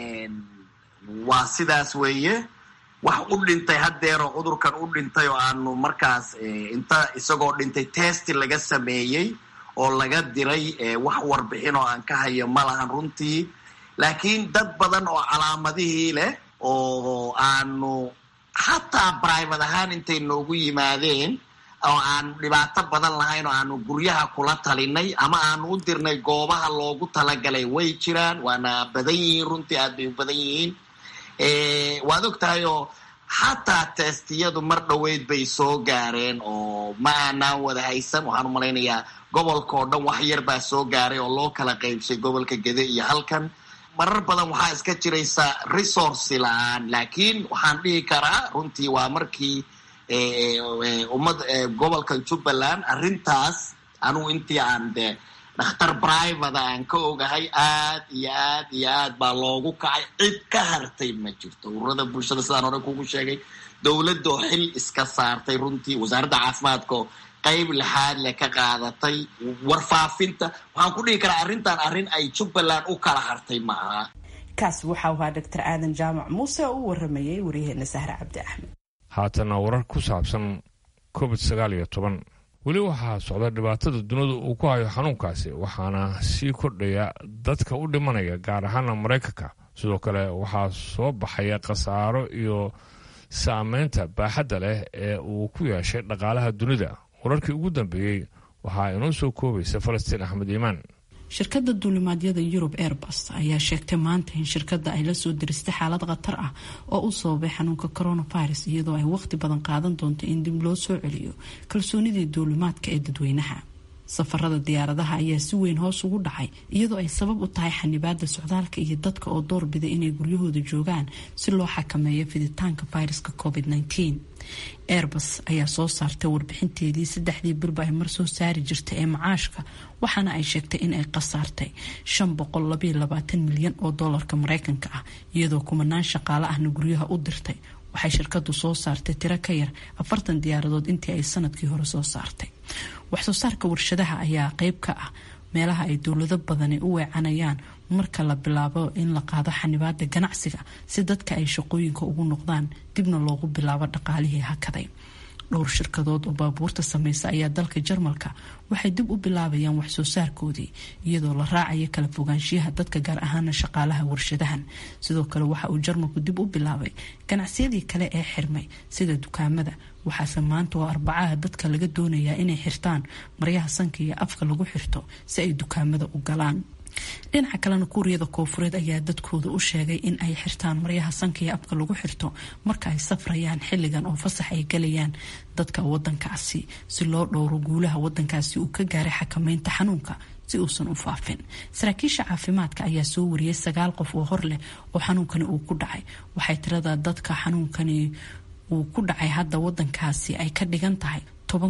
waa sidaas weeye wax u dhintay haddeeroo cudurkan u dhintay oo aanu markaas inta isagoo dhintay testi laga sameeyey oo laga diray wax warbixin oo aan ka hayo ma lahan runtii laakiin dad badan oo calaamadihii leh oo aanu xataa brivate ahaan intay noogu yimaadeen oo aanu dhibaato badan lahayn oo aanu guryaha kula talinay ama aanu u dirnay goobaha loogu talagalay way jiraan waana badan yihiin runtii aad bay u badan yihiin waad og tahay oo xataa testiyadu mar dhoweyd bay soo gaareen oo ma aanaan wada haysan waxaan u malaynayaa gobolka oo dhan wax yar baa soo gaaray oo loo kala qaybsay gobolka gede iyo halkan marar badan waxaa iska jiraysa resource la-aan laakiin waxaan dhihi karaa runtii waa markii ummad gobolka jubbaland arrintaas anugu intii aan de dhakhtar brivate aan ka ogahay aad iyo aad iyo aad baa loogu kacay cid ka hartay ma jirto ururada bulshada sidaan hore kugu sheegay dowladoo xil iska saartay runtii wasaaradda caafimaadka qayb lixaad le ka qaadatay warfaafinta waxaan ku dhihi karaa arrintan arrin ay jubbaland u kala hartay ma aha kaas waxau ahaa doctor aadan jaamac muuse oo u waramayay waryaheena sahre cabdi axmed haatana warar ku saabsan covid sagaal iyo toban weli waxaa socda dhibaatada dunida uu ku hayo xanuunkaasi waxaana sii kordhaya dadka u dhimanaya gaar ahaana maraykanka sidoo kale waxaa soo baxaya khasaaro iyo saameynta baaxadda leh ee uu ku yeeshay dhaqaalaha dunida wararkii ugu dambeeyey waxaa inoo soo koobaysa falastiin axmed iimaan shirkadda duulimaadyada yurub airbus ayaa sheegtay maanta in shirkadda ay lasoo diristay xaalad khatar ah oo u sababay xanuunka coronavirus iyadoo ay waqti badan qaadan doonto in dib loo soo celiyo kalsoonidii duulimaadka ee dadweynaha safarada diyaaradaha ayaa si weyn hoos ugu dhacay iyadoo ay sabab u tahay xanibaada socdaalka iyo dadka oo doorbida inay guryahooda joogaan si loo xakameeyo fiditaanka viruska covid -19 airbus ayaa soo saartay warbixinteedii saddexdii bilba ay mar soo saari jirtay ee macaashka waxaana ay sheegtay in ay khasaartay milyan oo doolarka mareykanka ah iyadoo kumanaan shaqaale ahna guryaha u dirtay waxay shirkadu soo saartay tiro ka yar afartan diyaaradood intii ay sanadkii hore soo saartay waxsoo saarka warshadaha ayaa qeyb ka ah meelaha ay dowlado badani u weecanayaan marka la bilaabo in la qaado xanibaada ganacsiga si dadka ay shaqooyinka ugu noqdaan dibna loogu bilaabo dhaqaalihii hakaday dhowr shirkadood oo baabuurta sameysa ayaa dalka jarmalka waxay dib u bilaabayaan waxsoo saarkoodii iyadoo la raacaya kala fogaanshiyaha dadka gaar ahaana shaqaalaha warshadahan sidoo kale waxa uu jarmalku dib u bilaabay ganacsiyadii kale ee xirmay sida dukaamada waxaase maanta oo arbacaha dadka laga doonayaa inay xirtaan maryaha sanka iyo afka lagu xirto si ay dukaamada u galaan dhinaca kalena kuuriyada koofureed ayaa dadkooda u sheegay in ay xirtaan maryaha sanka iyo afka lagu xirto marka ay safrayaan xilligan oo fasax ay galayaan dadka wadankaasi si loo dhowro guulaha wadankaasi uu ka gaaray xakameynta xanuunka si uusan u faafin saraakiisha caafimaadka ayaa soo wariyay sagaal qof oo hor leh oo xanuunkani uu ku dhacay waxay tirada dadka xanuunkani uu ku dhacay hadda wadankaasi ay ka dhigan tahay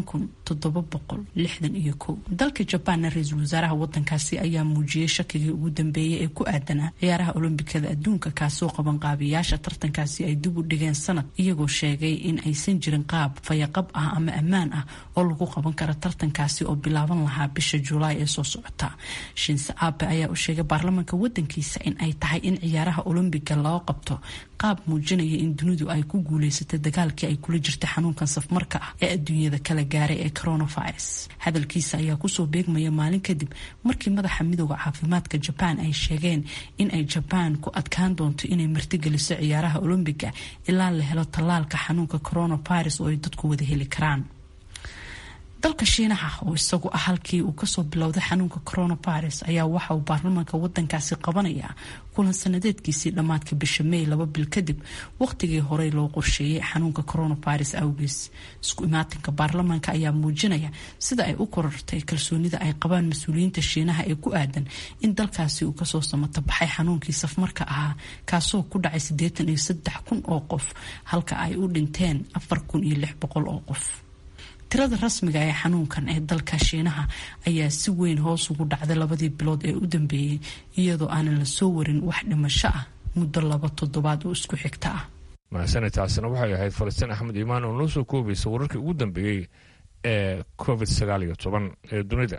dalka jabaanna ra-iisul wasaaraha wadankaasi ayaa muujiyey shakigii ugu dambeeyay ee ku aadanaa ciyaaraha olombikada adduunka kaasoo qabanqaabiyaasha tartankaasi ay dib u dhigeen sanad iyagoo sheegay in aysan jirin qaab fayaqab ah ama ammaan ah oo lagu qaban karo tartankaasi oo bilaaban lahaa bisha julaay ee soo socota shinse abe ayaa u sheegay baarlamaanka wadankiisa in ay tahay in ciyaaraha olombiga loo qabto qaab muujinaya in dunidu ay ku guuleysatay dagaalkii ay kula jirtay xanuunkan safmarka ah ee adduunyada kala gaaray ee coronavirus hadalkiisa ayaa kusoo beegmaya maalin kadib markii madaxa midooda caafimaadka jabaan ay sheegeen in ay jabaan ku adkaan doonto inay martigeliso ciyaaraha olombiga ilaa la helo tallaalka xanuunka coronavirus oo ay dadku wada heli karaan dalka shiinaha oo isagu ah halkii uu kasoo bilowday xanuunka coronavirus ayaa waxa uu baarlamaanka wadankaasi qabanayaa kulan sanadeedkiisii dhammaadka bisha may laba bil kadib waqtigii horey loo qorsheeyay xanuunka coronavirus awgees isku imaatinka baarlamaanka ayaa muujinaya sida ay u korortay kalsoonida ay qabaan mas-uuliyiinta shiinaha ee ku aadan in dalkaasi uu kasoo samato baxay xanuunkii safmarka ahaa kaasoo ku dhacay siddeetan iyo saddex kun oo qof halka ay u dhinteen afar kun iyo lix boqol oo qof tirada rasmiga ee xanuunkan ee dalka shiinaha ayaa si weyn hoos ugu dhacday labadii bilood ee u dambeeyey iyadoo aanan la soo warin wax dhimasho ah muddo laba toddobaad oo isku xigta ah mahasane taasina waxay ahayd falastiin axmed iimaan oo noo soo koobaysa wararkii ugu dambeeyey ee covid sagaal iyo toban ee dunida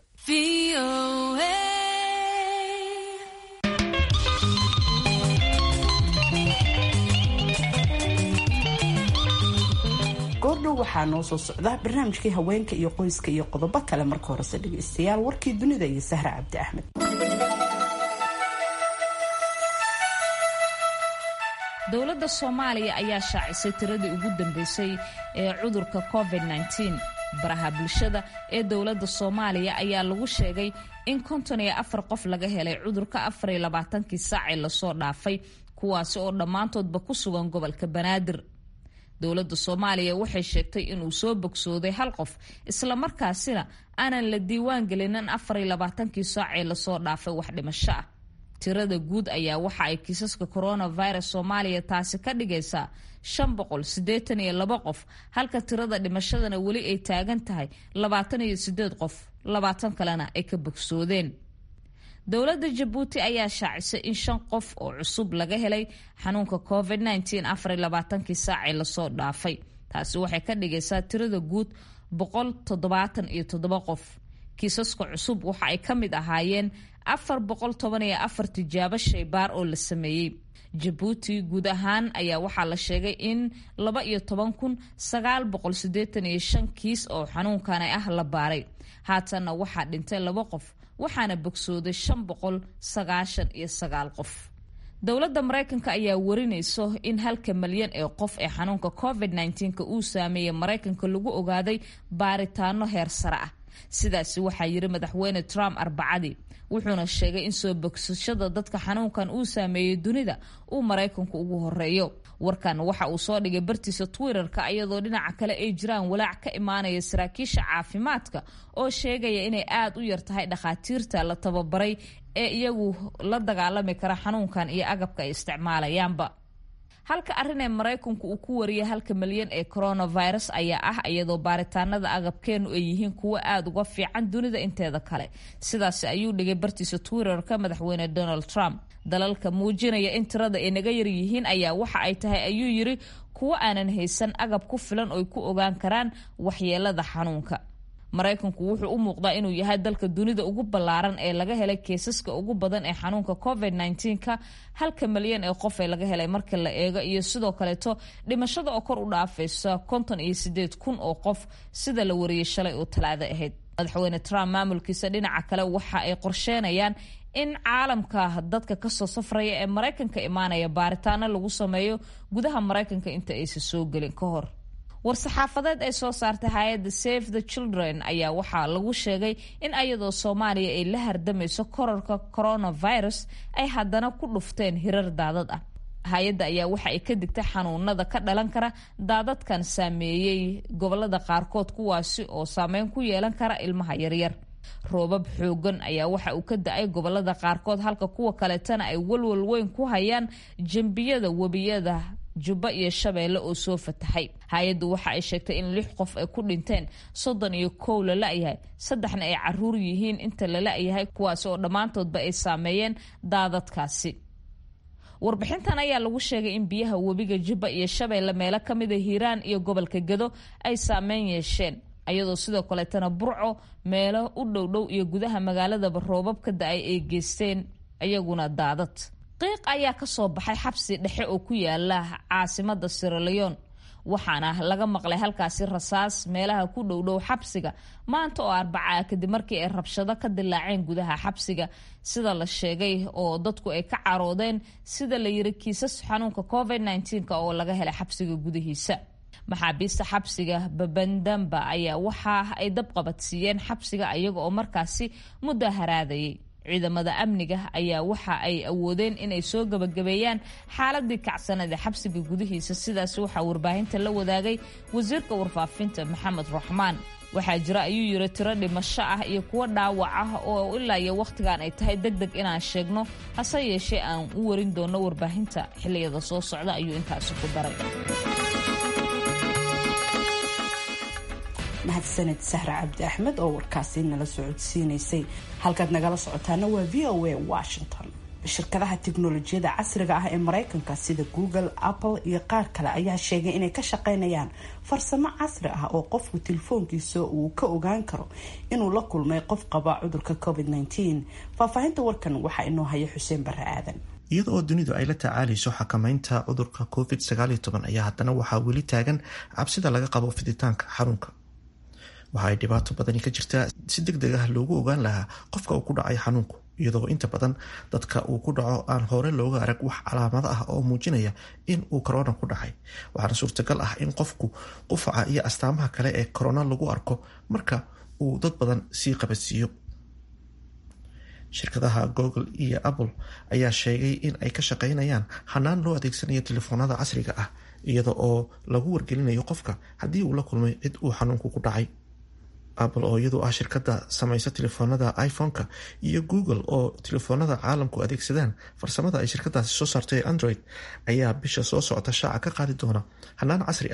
goordhow waxaa noo soo socda barnaamijkii haweenka iyo qoyska iyo qodobo kale marka horese dhegeystayaal warkii dunida iyo sahra cabdi axmed dowladda soomaaliya ayaa shaacisay tiradii ugu dambeysay ee cudurka covid-19 baraha bulshada ee dowladda soomaaliya ayaa lagu sheegay in konton iyo afar qof laga helay cudurka afar iyo labaatankii saacee lasoo dhaafay kuwaasi oo dhammaantoodba ku sugan gobolka banaadir dowladda soomaaliya waxay sheegtay inuu soo bogsooday hal qof islamarkaasina aanan la diiwaan gelinin afar iyo labaatankii saacee lasoo dhaafay wax dhimasho ah tirada guud ayaa waxa ay kiisaska coronavirus soomaaliya taasi ka dhigaysaa shan boqol siddeetan iyo laba qof halka tirada dhimashadana weli ay taagan tahay labaatan iyo sideed qof labaatan kalena ay ka bogsoodeen dowladda jabuuti ayaa shaacisay in shan qof oo cusub laga helay xanuunka covid nteen afar labaatankii saacee lasoo dhaafay taasi waxay ka dhigaysaa tirada guud boqol toddobaatan iyo toddoba qof kiisaska cusub waxa ay ka mid ahaayeen afar boqol toban iyo afar tijaabo shaybaar oo la sameeyey jabuuti guud ahaan ayaa waxaa la sheegay in laba iyo toban kun sagaal boqol sideetan iyo shan kiis oo xanuunkan ah la baaray haatanna waxaa dhintay laba qof waxaana bogsooday shan boqol sagaashan iyo sagaal qof dowladda maraykanka ayaa warinayso in halka malyan ee qof ee xanuunka covid nnteenka uu saameeyey maraykanka lagu ogaaday baaritaano heer sare ah sidaasi waxaa yiri madaxweyne trump arbacadii wuxuuna sheegay in soo bogsashada dadka xanuunkan uu saameeyey dunida uu maraykanku ugu horeeyo warkan waxa uu soo dhigay bartiisa twitterka iyadoo dhinaca kale ay jiraan walaac ka imaanaya saraakiisha caafimaadka oo sheegaya inay aada u yar tahay dhakhaatiirta la tababaray ee iyagu la dagaalami kara xanuunkan iyo agabka ay isticmaalayaanba halka arrin ee maraykanku uu ku wariyay halka malyan ee coronavirus ayaa ah iyadoo baaritaanada agabkeenu ay yihiin kuwo aada uga fiican dunida inteeda kale sidaas ayuu dhigay bartiisa twitterka madaxweyne donald trump dalalka muujinaya in tirada ay naga yar yihiin ayaa waxa ay tahay ayuu yiri kuwo aanan haysan agab ku filan oy ku ogaan karaan waxyeelada xanuunka maraykanku wuxuu u muuqdaa inuu yahay dalka dunida ugu ballaaran ee laga helay keesaska ugu badan ee xanuunka covid nnteenka halka malyan ee qof ee laga helay marka la eego iyo sidoo kaleeto dhimashada oo kor u dhaafaysa konton iyo sideed kun oo qof sida la wariyey shalay oo talaado ahayd madaxweyne trump maamulkiisa dhinaca kale waxa ay qorsheenayaan in caalamka dadka kasoo safraya ee maraykanka imaanaya baaritaano lagu sameeyo gudaha maraykanka inta aysan soo gelin ka hor war-saxaafadeed ay soo saartay hay-adda save the children ayaa waxaa lagu sheegay in ayadoo soomaaliya ay la hardamayso korarka coronavirus ay haddana ku dhufteen hirar daadad ah hay-adda ayaa waxa ay ka digtay xanuunada ka dhalan kara daadadkan saameeyey gobolada qaarkood kuwaasi oo saameyn ku yeelan kara ilmaha yaryar roobab xoogan ayaa waxa uu ka da-ay gobolada qaarkood halka kuwa kaleetana ay walwal weyn ku hayaan jembiyada webiyada jubbo iyo shabeelle oo soo fatahay hay-addu waxa ay sheegtay in lix qof ay ku dhinteen soddon iyo kow la la-yahay saddexna ay caruur yihiin inta la la-yahay kuwaasi oo dhammaantoodba ay saameeyeen daadadkaasi warbixintan ayaa lagu sheegay in biyaha webiga jubba iyo shabeelle meelo ka mida hiiraan iyo gobolka gado ay saameyn yeesheen ayadoo sidoo kaleetana burco meelo u dhowdhow iyo gudaha magaaladaba roobab ka da-ay ay geysteen iyaguna daadad qiiq ayaa ka soo baxay xabsi dhexe oo ku yaala caasimada siraleon waxaana laga maqlay halkaasi rasaas meelaha ku dhowdhow xabsiga maanta oo arbacaa kadib markii ay rabshado ka dilaaceen gudaha xabsiga sida la sheegay oo dadku ay ka caroodeen sida la yiri kiisas xanuunka covid nnteenk oo laga helay xabsiga gudahiisa maxaabiista xabsiga babandamba ayaa waxa ay dabqabadsiiyeen xabsiga iyaga oo markaasi muddo haraadayay ciidamada amniga ayaa waxa ay awoodeen inay soo gabagabeeyaan xaaladii kacsanada xabsiga gudihiisa sidaas waxaa warbaahinta la wadaagay wasiirka warfaafinta maxamed raxmaan waxaa jira ayuu yiri tiro dhimasho ah iyo kuwo dhaawac ah oo ilaa iyo wakhtigan ay tahay deg deg inaan sheegno hase yeeshee aan u warin doono warbaahinta xiliyada soo socda ayuu intaasi ku daray mahadsaned sahra cabdi axmed oo warkaasi nala socodsiinaysay halkaad nagala socotaana waa v o a washington shirkadaha tiknolojiyada casriga ah ee mareykanka sida google apple iyo qaar kale ayaa sheegay inay ka shaqeynayaan farsamo casri ah oo qofku telefoonkiisa uu ka ogaan karo inuu la kulmay qof qaba cudurka covid faahfaahinta warkan waxaa inoo haya xuseen bare aadan iyada oo dunidu ay la tacaalayso xakameynta cudurka covid ayaa haddana waxaa weli taagan cabsida laga qabo fiditaanka xarunka waxa ay dhibaato badani ka jirtaa si deg deg ah loogu ogaan lahaa qofka uu ku dhacay xanuunku iyadoo inta badan dadka uu ku dhaco aan hore looga arag wax calaamado ah oo muujinaya in uu korona ku dhacay waxaana suurtagal ah in qofku qufaca iyo astaamaha kale ee korona lagu arko marka uu dad badan sii qabadsiiyo shirkadaha google iyo apple ayaa sheegay in ay ka shaqeynayaan hanaan loo adeegsanayo telefoonada casriga ah iyada oo lagu wargelinayo qofka haddii uu la kulmay cid uu xanuunku ku dhacay apple oo iyadu ah shirkada samaysa telefoonada iphone-ka iyo google oo telefoonada caalamku adeegsadaan farsamada ay shirkadaasi soo saartay ee android ayaa bisha soo socota shaaca ka qaadi doona hanaan casri ah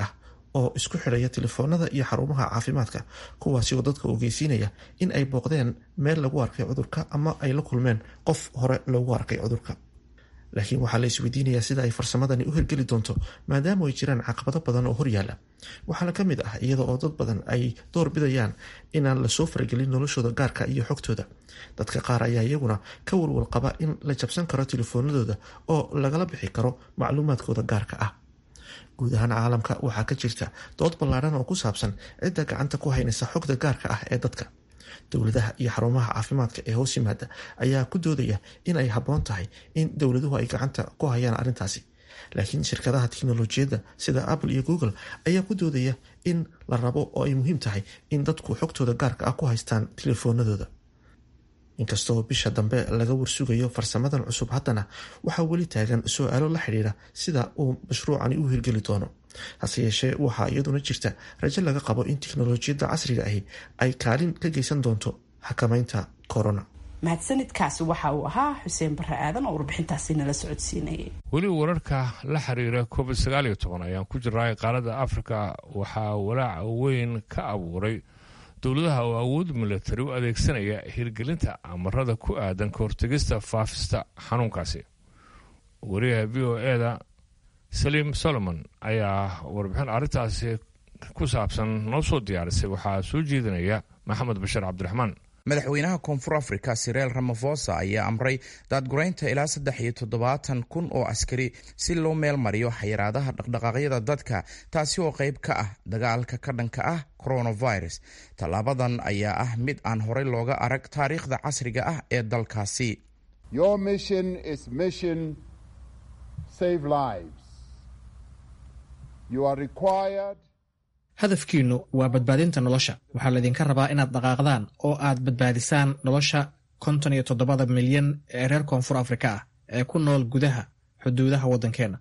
oo isku xidhaya telefoonada iyo xarumaha caafimaadka kuwaasi oo dadka ogeysiinaya in ay booqdeen meel lagu arkay cudurka ama ay la kulmeen qof hore loogu arkay cudurka laakiin waxaa la isweydiinayaa sida ay farsamadani u hirgeli doonto maadaama ay jiraan caqabado badan oo horyaala waxaana ka mid ah iyada oo dad badan ay door bidayaan inaan lasoo faragelin noloshooda gaarka iyo xogtooda dadka qaar ayaa iyaguna ka walwal qaba in la jabsan karo telefoonadooda oo lagala bixi karo macluumaadkooda gaarka ah guud ahaan caalamka waxaa ka jirta dood ballaadhan oo ku saabsan cidda gacanta ku haynaysa xogta gaarka ah ee dadka dowladaha iyo xarumaha caafimaadka ee hoos yimaada ayaa ku doodaya in ay habboon tahay in dowladuhu ay gacanta ku hayaan arrintaasi laakiin shirkadaha tiknolojiyadda sida apple iyo google ayaa ku doodaya in la rabo oo ay muhiim tahay in dadku xogtooda gaarka ah ku haystaan telefoonadooda inkastoo bisha dambe laga warsugayo farsamadan cusub haddana waxaa weli taagan su-aalo la xidhiira sida uu mashruucani u hirgeli doono hase yeeshee waxaa iyaduna jirta rajo laga qabo in tiknolojiyadda casriga ahi ay kaalin ka geysan doonto xakamaynta corona mahadsanidkaasi waxa uu ahaa xuseen bare aadan oo warbixintaasi nala socodsiinayay weli wararka la xiriira covid sagaal iyo toban ayaan ku jiraa qaaradda afrika waxaa walaac weyn ka abuuray dowladaha oo awood milatari u adeegsanaya hirgelinta amarada ku aadan ka hortegista faafista xanuunkaasi wariyaha v o eda saliim solomon ayaa warbixin arrintaasi ku saabsan noo soo diyaarisay waxaa soo jeedinaya maxamed bashir cabdiraxmaan madaxweynaha koonfur afrika sireel ramafosa ayaa amray daadguraynta ilaa saddex iyo toddobaatan kun oo askari si loo meel mariyo xayiraadaha dhaqdhaqaaqyada dadka taasi oo qayb ka ah dagaalka ka dhanka ah coronavirus tallaabadan ayaa ah mid aan horey looga arag taariikhda casriga ah ee dalkaasi hadafkiinnu waa badbaadinta nolosha waxaa laydinka rabaa inaad dhaqaaqdaan oo aad badbaadisaan nolosha konton iyo toddobada milyan ee reer koonfur afrika ah ee ku nool gudaha xuduudaha waddankeenna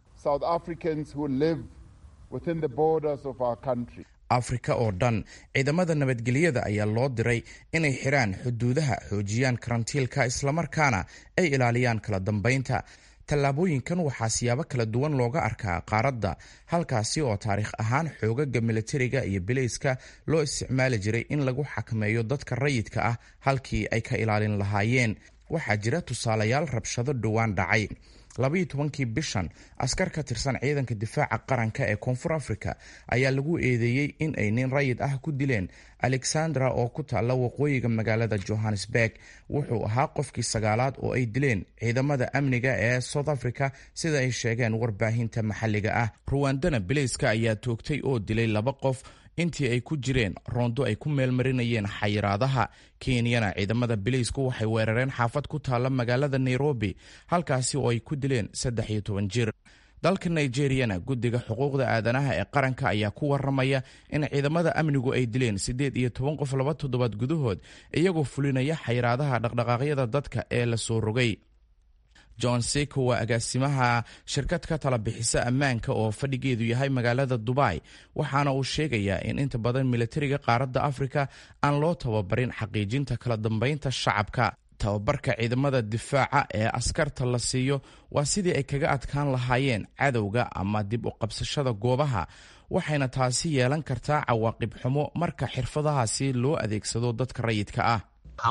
afrika oo dhan ciidamada nabadgelyada ayaa loo diray inay xidhaan xuduudaha xoojiyaan karantiilka islamarkaana ay ilaaliyaan kala dambaynta tallaabooyinkan waxaa siyaabo kala duwan looga arkaa qaaradda halkaasi oo taariikh ahaan xoogaga militariga iyo bilayska loo isticmaali jiray in lagu xakameeyo dadka rayidka ah halkii ay ka ilaalin lahaayeen waxaa jira tusaalayaal rabshado dhowaan dhacay labaiyo tobankii bishan askar ka tirsan ciidanka difaaca qaranka ee koonfur africa ayaa lagu eedeeyey in ay nin rayid ah ku dileen alexandra oo ku taalla waqooyiga magaalada johannesburg wuxuu ahaa qofkii sagaalaad oo ay dileen ciidamada amniga ee south africa sida ay sheegeen warbaahinta maxalliga ah ruwandana bilayska ayaa toogtay oo dilay laba qof intii ay ku jireen roondo ay ku meelmarinayeen xayiraadaha kenyana ciidamada bilaysku waxay weerareen xaafad ku taalla magaalada nairobi halkaasi oo ay ku dileen saddex iyo toban jir dalka nigeriyana guddiga xuquuqda aadanaha ee qaranka ayaa ku waramaya in ciidamada amnigu ay dileen siddeed iyo toban qof laba toddobaad gudahood iyagoo fulinaya xayiraadaha dhaqdhaqaaqyada dadka ee la soo rogay john seko waa agaasimaha shirkad ka tala bixisa ammaanka oo fadhigeedu yahay magaalada dubai waxaana uu sheegayaa in inta badan militariga qaaradda afrika aan loo tababarin xaqiijinta kala dambeynta shacabka tababarka ciidamada difaaca ee askarta la siiyo waa sidii ay kaga adkaan lahaayeen cadowga ama dib u qabsashada goobaha waxayna taasi yeelan kartaa cawaaqib xumo marka xirfadahaasi loo adeegsado dadka rayidka ah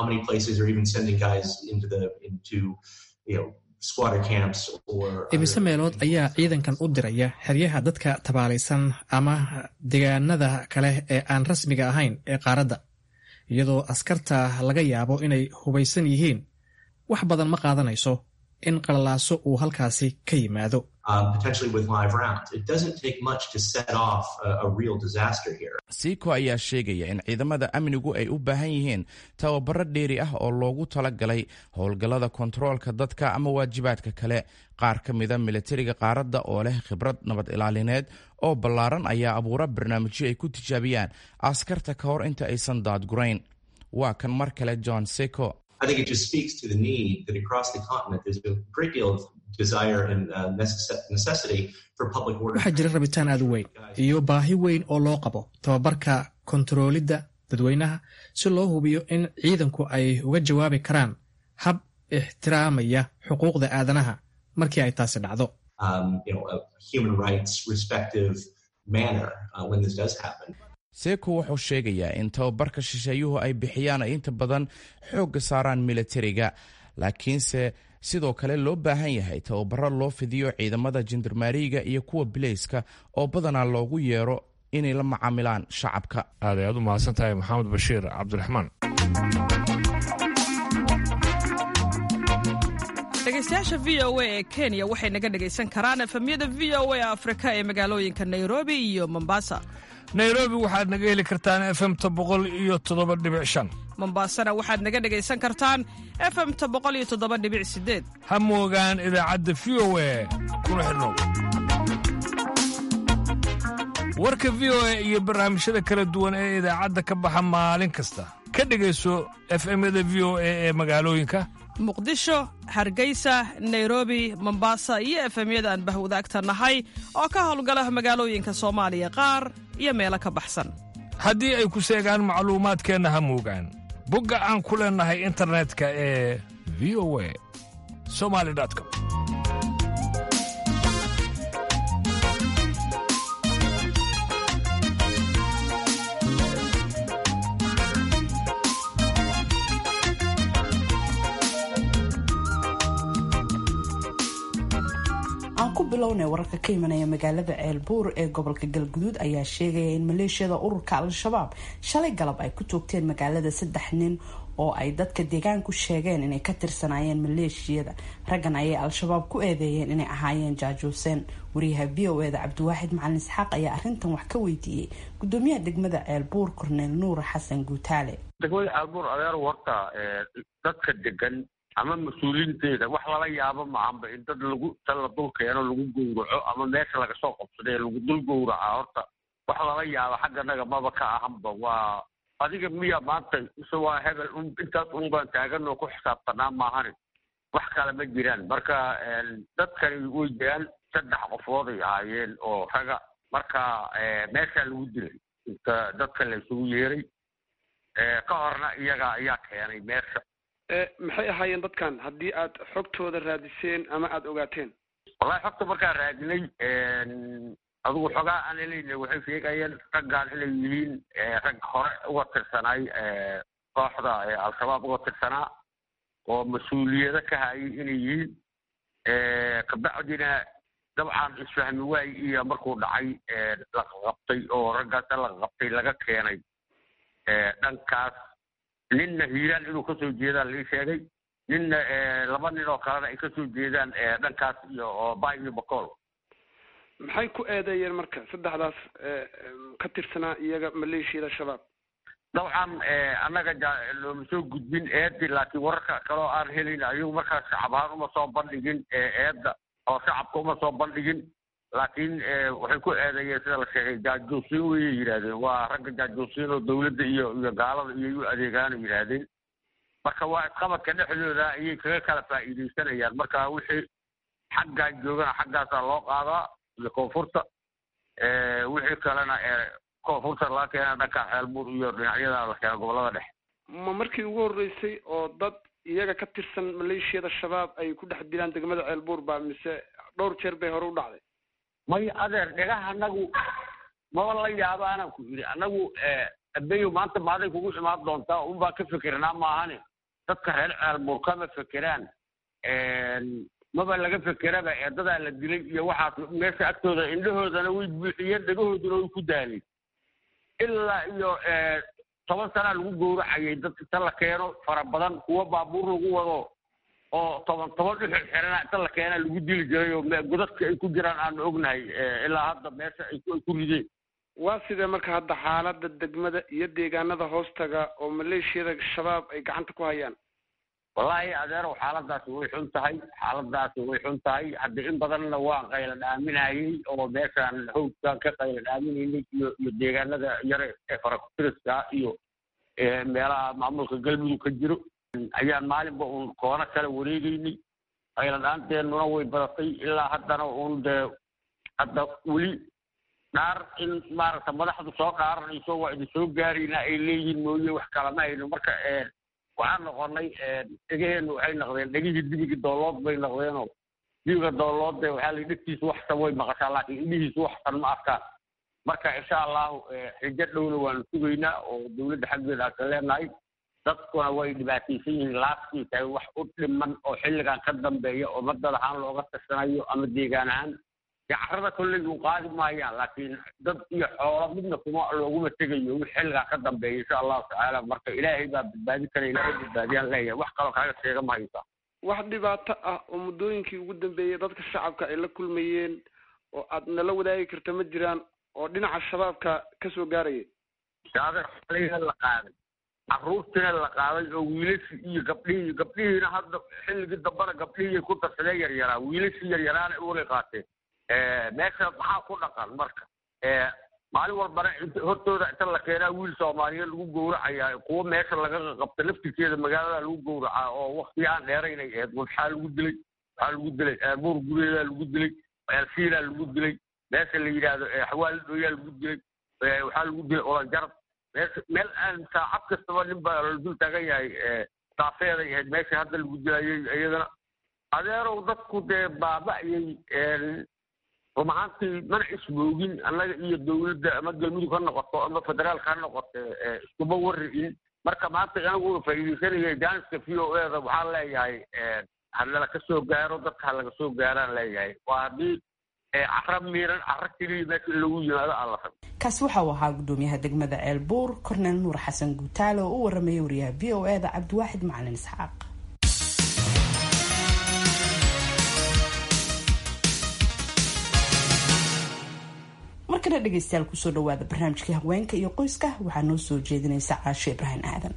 imise meelood ayaa ciidankan u diraya xeryaha dadka tabaalaysan ama deegaanada kale ee aan rasmiga ahayn ee qaaradda iyadoo askarta laga yaabo inay hubaysan yihiin wax badan ma qaadanayso in qalalaaso uu halkaasi ka yimaado siiko ayaa sheegaya in ciidamada amnigu ay u baahan yihiin tababaro dheeri ah oo loogu talagalay howlgallada kontaroolka dadka ama waajibaadka kale qaar ka mida militariga qaaradda oo leh khibrad nabad ilaalineed oo ballaaran ayaa abuura barnaamijyo ay ku tijaabiyaan askarta ka hor inta aysan daadgurayn waa kan mar kale john seko waxaa jira rabitaan aad u weyn iyo baahi weyn oo loo qabo tababarka kontaroolidda dadweynaha si loo hubiyo in ciidanku ay uga jawaabi karaan hab ixtiraamaya xuquuqda aadanaha markii ay taasi dhacdo seeko wuxuu sheegayaa in tababarka shisheeyuhu ay bixiyaan ay inta badan xoogga saaraan militariga laakiinse sidoo kale loo baahan yahay tababaro loo fidiyo ciidamada jendarmaariga iyo kuwa bileyska oo badanaa loogu yeero inay la macaamilaan shacabka aad ayaad u mahadsan tahay maxamed bashiir cabdiraxmaan dhegeystayaasha v o a ee kenya waxay naga dhegaysan karaan efemyada v o a afrika ee magaalooyinka nairobi iyo mombasa nairobi waxaad naga heli kartaan efemta boqol iyo toddoba dhibic shan mombasana waxaad naga dhegaysan kartaan efemta boqol iyo toddoba dhibic sideed ha moogaan idaacadda v o a kuna xidhnow warka v o a iyo barnaamijyada kala duwan ee idaacadda ka baxa maalin kasta ka dhegayso efemyada v o a ee magaalooyinka muqdisho hargeysa nairobi mombasa iyo efemyada aan bahwadaagta nahay oo ka howlgala magaalooyinka soomaaliya qaar iyo meelo ka baxsan haddii ay ku seegaan macluumaadkeenna ha moogaan bogga aan ku leennahay internetka ee v o a somali com aan ku bilownay wararka ka imanaya magaalada ceelbuur ee gobolka galguduud ayaa sheegaya in maleeshiyada ururka al-shabaab shalay galab ay ku toogteen magaalada saddex nin oo ay dadka deegaanku sheegeen inay ka tirsanaayeen maleeshiyada raggan ayay al-shabaab ku eedeeyeen inay ahaayeen jaajuuseen wariyaha v o eda cabdiwaaxid macalin isxaaq ayaa arrintan wax ka weydiiyey gudoomiyaha degmada ceelbuur korneel nuur xasan guutaale degmada ceelbuur adeer warta dadka degan ama mas-uuliinteeda wax lala yaabo mahanba in dad lagu ta la dul keeno lagu gowraco ama meesha laga soo qabsadee lagu dul gowraca horta wax lala yaabo xagganaga maba ka ahanba waa adiga miya maanta mise waa hebel un intaas un baan taagan oo ku xisaabtanaa maahani wax kale ma jiraan marka dadkani way jiraan saddex qofood ay ahaayeen oo raga marka meeshaa lagu dilay inta dadka la isugu yeeray ka horna iyaga ayaa keenay meesha maxay ahaayeen dadkan haddii aad xogtooda raadiseen ama aada ogaateen wallahi xogta markaan raadinay adigu xogaa aan helayna waxay sheegayeen raggaan inay yihiin rag hore uga tirsanaay kooxda al-shabaab uga tirsanaa oo mas-uuliyado ka hayay inay yihiin kabacdina dabcan isfahmi waay iyo markuu dhacay laqaqabtay oo raggaas laqaqabtay laga keenay dhankaas ninna hiiraan inuu kasoo jeedaan lii sheegay ninna laba nin oo kalena ay kasoo jeedaan dhankaas iyo oo bay iyo bacool maxay ku eedeeyeen marka saddexdaas ka tirsanaa iyaga maleeshiyada shabaab dabcan annaga looma soo gudbin eedi laakiin wararka kaloo aan helin ayagu markaas shacab ahaan uma soo bandhigin eedda oo shacabka uma soo bandhigin laakiin waxay ku eedeeyeen sida la sheegay jaajoosiin wayay yidhaahdeen waa ragga jaajoosiin oo dawladda iyo iyo gaalada iyo u adeegaana yidhaahdeen marka waa isqabadka dhexdooda ayay kaga kala faa'iidaysanayaan marka wixii xaggaan joogana xaggaasaa loo qaadaa iyo koonfurta wixii kalena koonfurta laga keena dhanka xeelbuur iyo dhinacyada la keena gobolada dhexe ma markii ugu horreysay oo dad iyaga ka tirsan maleeshiyada shabaab ay ku dhex dilaan degmada ceelbuur ba mise dhowr jeer bay hore u dhacday may adeer dhagaha anagu maba la yaabo anaan ku yidhi anagu abeyo maanta maaday kugu imaan doontaa unbaa ka fikirnaa maahane dadka reer ceelbuur kama fekeraan maba laga fekeraba eedadaa la dilay iyo waxaas meesha agtooda indhahoodana way buuxiyeen dhagahooduna way ku daaleen ilaa iyo toban sanaa lagu gowracayay dad inta la keeno fara badan kuwa baabuur lagu wado oo toban toban dhuxul xirana inta la keena lagu dili jiray oo godadka ay ku jiraan aanu ognahay ilaa hadda meesha ay ku rideen waa sidee marka hadda xaalada degmada iyo deegaanada hoostaga oo maleeshiyada shabaab ay gacanta ku hayaan wallaahi adeerow xaaladaasi way xun tahay xaaladaasi way xun tahay hadda in badanna waan qayla dhaaminayay oo meeshaan hawdkaan ka qayla dhaaminaynay iyo iyo deegaanada yare ee farakutiriska iyo meelaha maamulka galmudug ka jiro ayaan maalinba uun koono kala wareegeynay qayla dhaanteennuna way badatay ilaa haddana uun dee hadda weli dhaar in maaragta madaxdu soo dhaaranayso waa idin soo gaarayna ay leeyihiin mooye wax kalama hayno marka waxaan noqonay dhegaheennu waxay noqdeen dhegihii dibigii doolood bay noqdeenoo dibiga dooloodde waxaa la dhegtiisu waxsan way maqashaa laakiin indhihiisu waxsan ma arkaan marka insha allahu xijo dhowna waanu sugaynaa oo dowladda xaggeeda aan ka leenahay dadkuna way dhibaataysan yihiin laaskii tahay wax u dhiman oo xilligan ka dambeeya oo madad ahaan looga tashanayo ama deegaan ahaan carrada kolley u qaadi maayaan laakiin dad iyo xoolo midna kuma looguma tegayo wix xilligaa ka dambeeya insha allahu tacaala marka ilaahay baa badbaadi kara ilaahay badbaadiyaan leeyahay wax kaloo kaaga sheega ma haysa wax dhibaato ah oo muddooyinkii ugu dambeeyey dadka shacabka ay la kulmayeen oo aad nala wadaagi karta ma jiraan oo dhinaca shabaabka ka soo gaaraya shaadalina la qaaday carruurtiina la qaaday oo wiilashii iyo gabdhihii gabdhihiina hadda xilligii dambana gabdhihii ku darsadee yaryaraa wiilashii yaryaraana uwalay qaateen meesha maxaa ku dhaqan marka maalin walbana hortooda inta la keenaa wiil soomaaliyeed lagu gowracayaa kuwo meesha laga qabta laftirkeeda magaalada lagu gowracaa oo wakti aan dheeraynay ahayd waxaa lagu dilay waxaa lagu dilay buur gureedaa lagu dilay elfiilaa lagu dilay meesha la yidhaahdo xawaali dhooyaa lagu dilay waxaa lagu dilay olanjarab meesha meel aan saacad kastaba nin baa la dul taagan yahay saafeeday ahayd meesha hadda lagu dilayay iyadana adeerow dadku dee baaba'yay run ahaantii mana ismoogin annaga iyo dowladda ama galmudug ha noqoto ama federaalka ha noqoto iskuma warri'in marka maanta aniguna faa'iidaysanaya jaaniska v o eda waxaan leeyahay hanala ka soo gaaro dadka ha laga soo gaaraan leeyahay waa haddii cara miiran cara keliya meesha in lagu yimaado aan la rabo kaasi waxa uu ahaa gudoomiyaha degmada ceelbuur korneel nuur xasan guutaale oo u waramaya wariyaha v o eda cabdiwaaxid macalin isxaaq markana dhegeystayaal kusoo dhawaada barnaamijkii haweenka iyo qoyska waxaa noo soo jeedinaysa caasho ibraahim aadan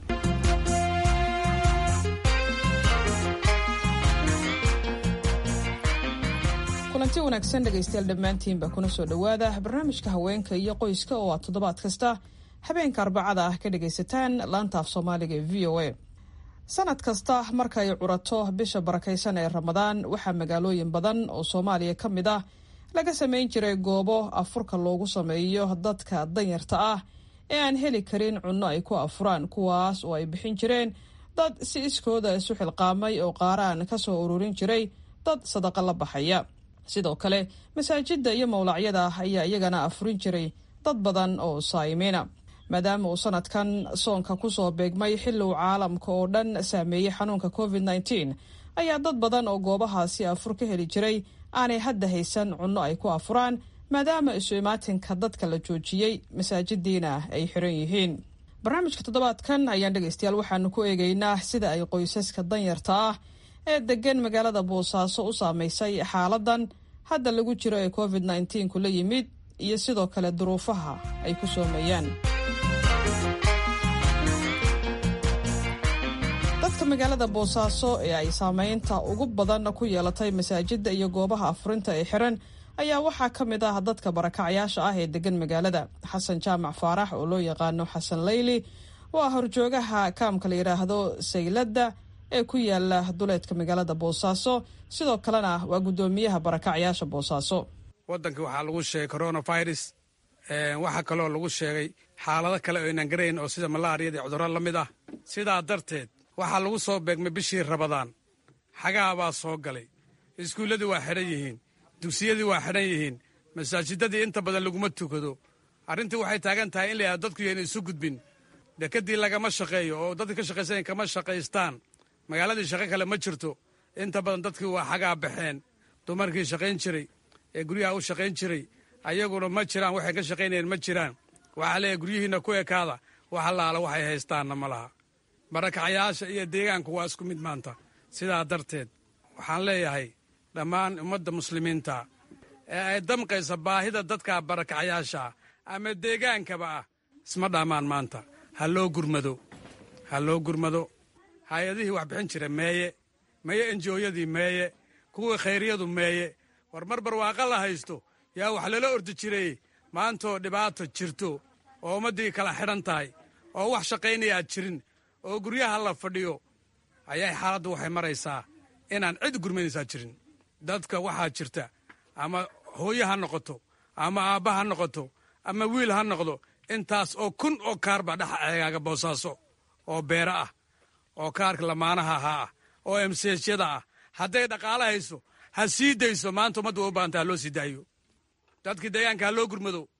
kulanti wanaagsan dhegaystayaal dhammaantiinba kuna soo dhowaada barnaamijka haweenka iyo qoyska oo aad toddobaad kasta habeenka arbacada ah ka dhagaysataan laanta af soomaaliga ee v o a sanad kasta marka ay curato bisha barakaysan ee ramadaan waxaa magaalooyin badan oo soomaaliya ka mid ah laga samayn jiray goobo afurka loogu sameeyo dadka danyarta ah ee aan heli karin cunno ay ku afuraan kuwaas oo ay bixin jireen dad si iskooda isu xilqaamay oo qaaraan ka soo ururin jiray dad sadaqa la baxaya sidoo kale masaajidda iyo mawlacyada ayaa iyagana afurin jiray dad badan oo saayimiina maadaama uu sanadkan soonka kusoo beegmay xilli uu caalamka oo dhan saameeyey xanuunka covid nteen ayaa dad badan oo goobahaasi afur ka heli jiray aanay hadda haysan cunno ay ku afuraan maadaama isu imaatinka dadka la joojiyey masaajidiina ay xiran yihiin barnaamijka toddobaadkan ayaan dhegaystayaal waxaanu ku eegaynaa sida ay qoysaska danyarta ah ee degan magaalada boosaaso u saameysay xaaladan hadda lagu jiro ee covid nteen la yimid iyo sidoo kale duruufaha ay ku soomeeyaan dadka magaalada boosaaso ee ay saameynta ugu badan ku yeelatay masaajida iyo goobaha afurinta ee xiran ayaa waxaa ka mid ah dadka barakacyaasha ah ee degan magaalada xasan jaamac faarax oo loo yaqaano xasan layli oo ah horjoogaha kaamka la yidhaahdo sayladda ee ku yaala duleedka magaalada boosaaso sidoo kalena waa guddoomiyaha barakacyaasha boosaaso waddanka waxaa lagu sheegay coronavirus waxaa kaloo lagu sheegay xaalado kale oo aynaan garayn oo sida malaariyada iyo cudurro la mid ah sidaa darteed waxaa lagu soo beegmay bishii rabadaan xagaha baa soo galay iskuulladii waa xidhan yihiin dugsiyadii waa xidhan yihiin masaajidadii inta badan laguma tukado arrintii waxay taagan tahay in la yidhahdo dadku yayna isu gudbin dekedii lagama shaqeeyo oo dadka ka shaqaysanaya kama shaqaystaan magaaladii shaqo kale ma jirto inta badan dadkii waa xagaa baxeen dumarkii shaqayn jiray ee guryaha u shaqayn jiray ayaguna ma jiraan waxay ka shaqaynayeen ma jiraan waxaa leeyahay guryihiinna ku ekaada wax allaala waxay haystaanna ma laha barakacyaasha iyo deegaanku waa isku mid maanta sidaa darteed waxaan leeyahay dhammaan ummadda muslimiinta ee ay damqaysa baahida dadka barakacyaasha ama deegaankaba ah isma dhammaan maanta ha loo gurmado ha loo gurmado hay-adihii wax bixin jira meeye meeye enjooyadii meeye kuwii khayryadu meeye war mar barwaaqa la haysto yaa wax lala ordi jiray maantoo dhibaato jirto oo ummaddii kala xidhan tahay oo wax shaqaynaya aad jirin oo guryaha la fadhiyo ayay xaaladdu waxay maraysaa inaan cid gurmanaysaa jirin dadka waxaa jirta ama hooye ha noqoto ama aabba ha noqoto ama wiil ha noqdo intaas oo kun oo kaar baa dhex eegaaga boosaaso oo beera ah oo kaarka lamaanaha ahaa ah oo emseesyada ah hadday dhaqaalo hayso ha sii dayso maanta ummadda waa u baahanta ha loo sii daayo dadkii deegaanka ha loo gurmado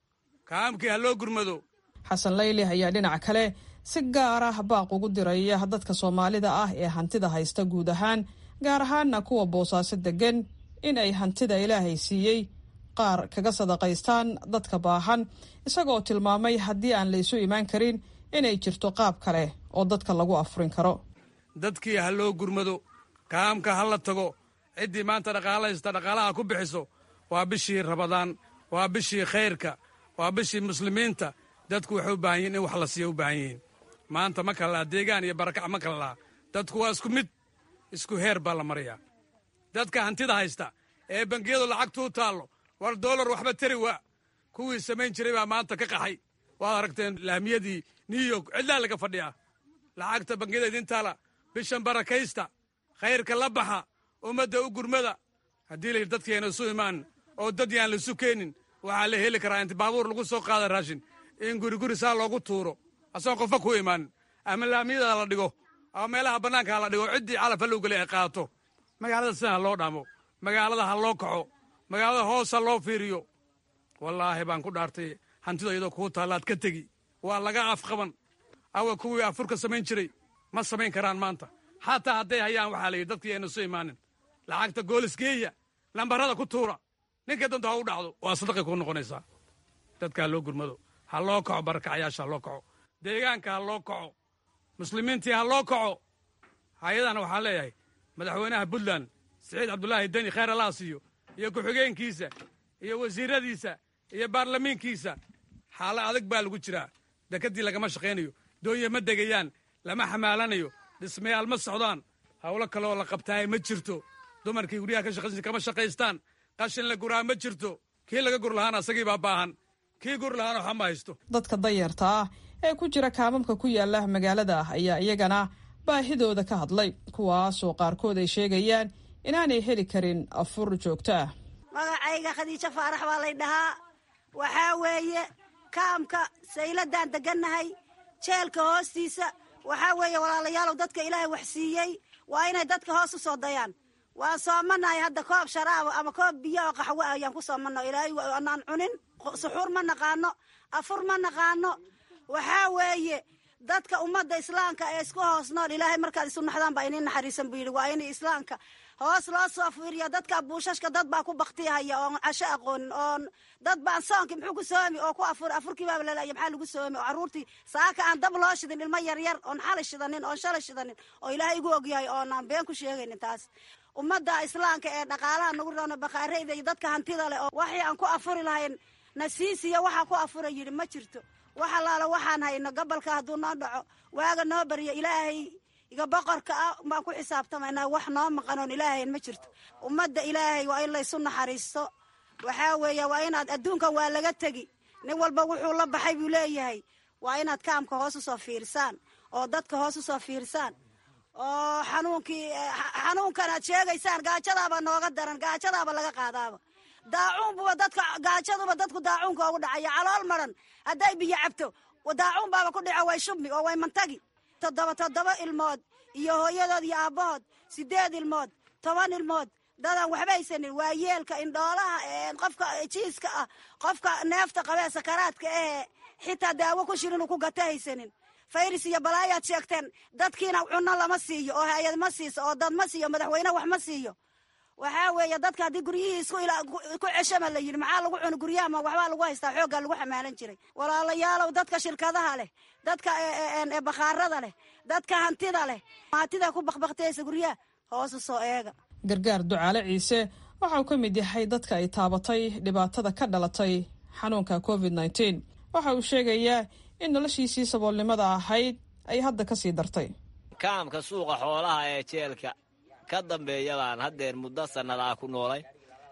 kaamkii ha loo gurmado xasan layli ayaa dhinaca kale si gaar ah baaq ugu diraya dadka soomaalida ah ee hantida haysta guud ahaan gaar ahaana kuwa boosaaso degan in ay hantida ilaahay siiyey qaar kaga sadaqaystaan dadka baahan isagoo tilmaamay haddii aan laysu imaan karin inay jirto qaab kale oo dadka lagu afurin karo dadkii ha loo gurmado kaamka ha la tago ciddii maanta dhaqaala haysta dhaqaalaha ku bixiso waa bishii rabadaan waa bishii khayrka waa bishii muslimiinta dadku waxay u baahan yihin in wax la siiya u baahan yihiin maanta ma kala laha deegaan iyo barakac ma kala laha dadku waa isku mid isku heer baa la marayaa dadka hantida haysta ee bangiyadu lacagtuu taallo war doolar waxba tari waa kuwii samayn jiray baa maanta ka qaxay waad aragteen laamiyadii new york cidlaa laga fadhiyaa lacagta bangiyada idin taala bishan barakaysta khayrka la baxa ummadda u gurmada haddii layidhi dadkii ayna isu imaan oo dad yaan laisu keenin waxaa la heli karaa inti baabuur lagu soo qaada raashin in guriguri saa loogu tuuro asagoon qofka ku imaanin ama laamiyada la dhigo ama meelaha bannaanka ha la dhigo ciddii calaf hallow geli ay qaato magaalada sida ha loo dhamo magaalada ha loo kaco magaalada hoos ha loo fiiriyo wallaahi baan ku dhaartay hantida iyadoo kuu taallaad ka tegi waa laga afqaban awa kuwii afurka samayn jiray ma samayn karaan maanta xataa hadday hayaan waxaa layidhi dadkii ayna isu imaanin lacagta goolisgeeya lambarada ku tuura ninka danta ha u dhacdo waa sadaqay kuu noqonaysaa dadka ha loo gurmado ha loo kaco barakacayaasha ha loo kaco deegaanka ha loo kaco muslimiintii ha loo kaco hay-adana waxaan leeyahay madaxweynaha puntland siciid cabdulaahi deni khayr allah siiyo iyo ku-xigeenkiisa iyo wasiiradiisa iyo baarlamiinkiisa xaalo adag baa lagu jiraa dekadii lagama shaqaynayo doonya ma degayaan lama xamaalanayo dhismayaal ma socdaan howlo kale oo la qabtaaye ma jirto dumarkii guryaha ka shaqaysan kama shaqaystaan qashin la guraa ma jirto kii laga gur lahaana asagii baa baahan kii gur lahaana waxa ma haysto dadka danyarta ah ee ku jira kaamamka ku yaala magaalada ah ayaa iyagana baahidooda ka hadlay kuwaasoo qaarkood ay sheegayaan inaanay heli karin afur joogto ah magacayga khadiijo faarax baa lay dhahaa waxaa weeye kaamka sayladaan degannahay jeelka hoostiisa waxaa weeye walaalayaalow dadka ilaahay wax siiyey waa inay dadka hoos u soo dayaan waan soomanahay hadda koob sharaaba ama koob biyo oo qaxwo ah ayaan ku soomana ilaahay anaan cunin suxuur ma naqaano afur ma naqaano waxaa weeye dadka ummadda islaamka ee isku hoos nool ilaahay markaad isu naxdaan baa inin naxariisan buu yidhi waa in islaamka hoos loo soo fiiriya dadka buushashka dad baa ku baktiyahaya oon casho aqoonin oon dad baan soonki muxuu ku soomi oo ku afur afurkii baaba laleeya maxaa lagu soomi oo carruurtii saaka aan dab loo shidin ilmo yaryar oon xali shidanin oon shalay shidanin oo ilaahay igu ogyahay oonaan been ku sheegaynin taas ummadda islaamka ee dhaqaalaha nagu roona bakhaareyda iyo dadka hantida leh oo waxii aan ku afuri lahayn nasiisiya waxaa ku afura yidhi ma jirto wax allaala waxaan hayno gobolka hadduu noo dhaco waaga noo baryo ilaahay iga boqorka ah baan ku xisaabtamaynaa wax noo maqanoon ilaahayn ma jirto ummadda ilaahay waa in laysu naxariisto waxaa weeye waa inaad adduunkan waa laga tegi nin walba wuxuu la baxay buu leeyahay waa inaad kaamka hoos usoo fiirsaan oo dadka hoos usoo fiirsaan oo xanuunkii xanuunkan aad sheegaysaan gaajadaaba nooga daran gaajadaaba laga qaadaaba daacuunbuba dadka gaajaduba dadku daacuunka ugu dhacaya calool maran hadday biyo cabto daacuun baaba ku dhaco way shubmi oo way mantagi toddoba toddoba ilmood iyo hooyadood iyo aabbahood sideed ilmood toban ilmood dadaan waxba haysanin waa yeelka indhoolaha qofka jiiska ah qofka neefta qabee sakaraadka ahee xitaa daawo ku shir inuu ku gata haysanin fayris iyo balaayaad sheegteen dadkiina cunno lama siiyo oo hay-ad ma siiso oo dad ma siiyo madaxweyne wax ma siiyo waxaa weeye dadka haddii guryihii isku ku ceshama la yidhi maxaa lagu cuni guryaha ma waxbaa lagu haystaa xooggaa lagu xamaalan jiray walaalayaalow dadka shirkadaha leh dadka bakhaarada leh dadka hantida leh hantida ku bakbaktiyaysa guryaha hoosu soo eega gargaar ducaale ciise waxauu ka mid yahay dadka ay taabatay dhibaatada ka dhalatay xanuunka covid nteen waxa uu sheegayaa in noloshiisii saboolnimada ahayd ay hadda ka sii dartay kaamka suuqa xoolaha ee jeelka ka dambeeya baan haddeer muddo sannadaa ku noolay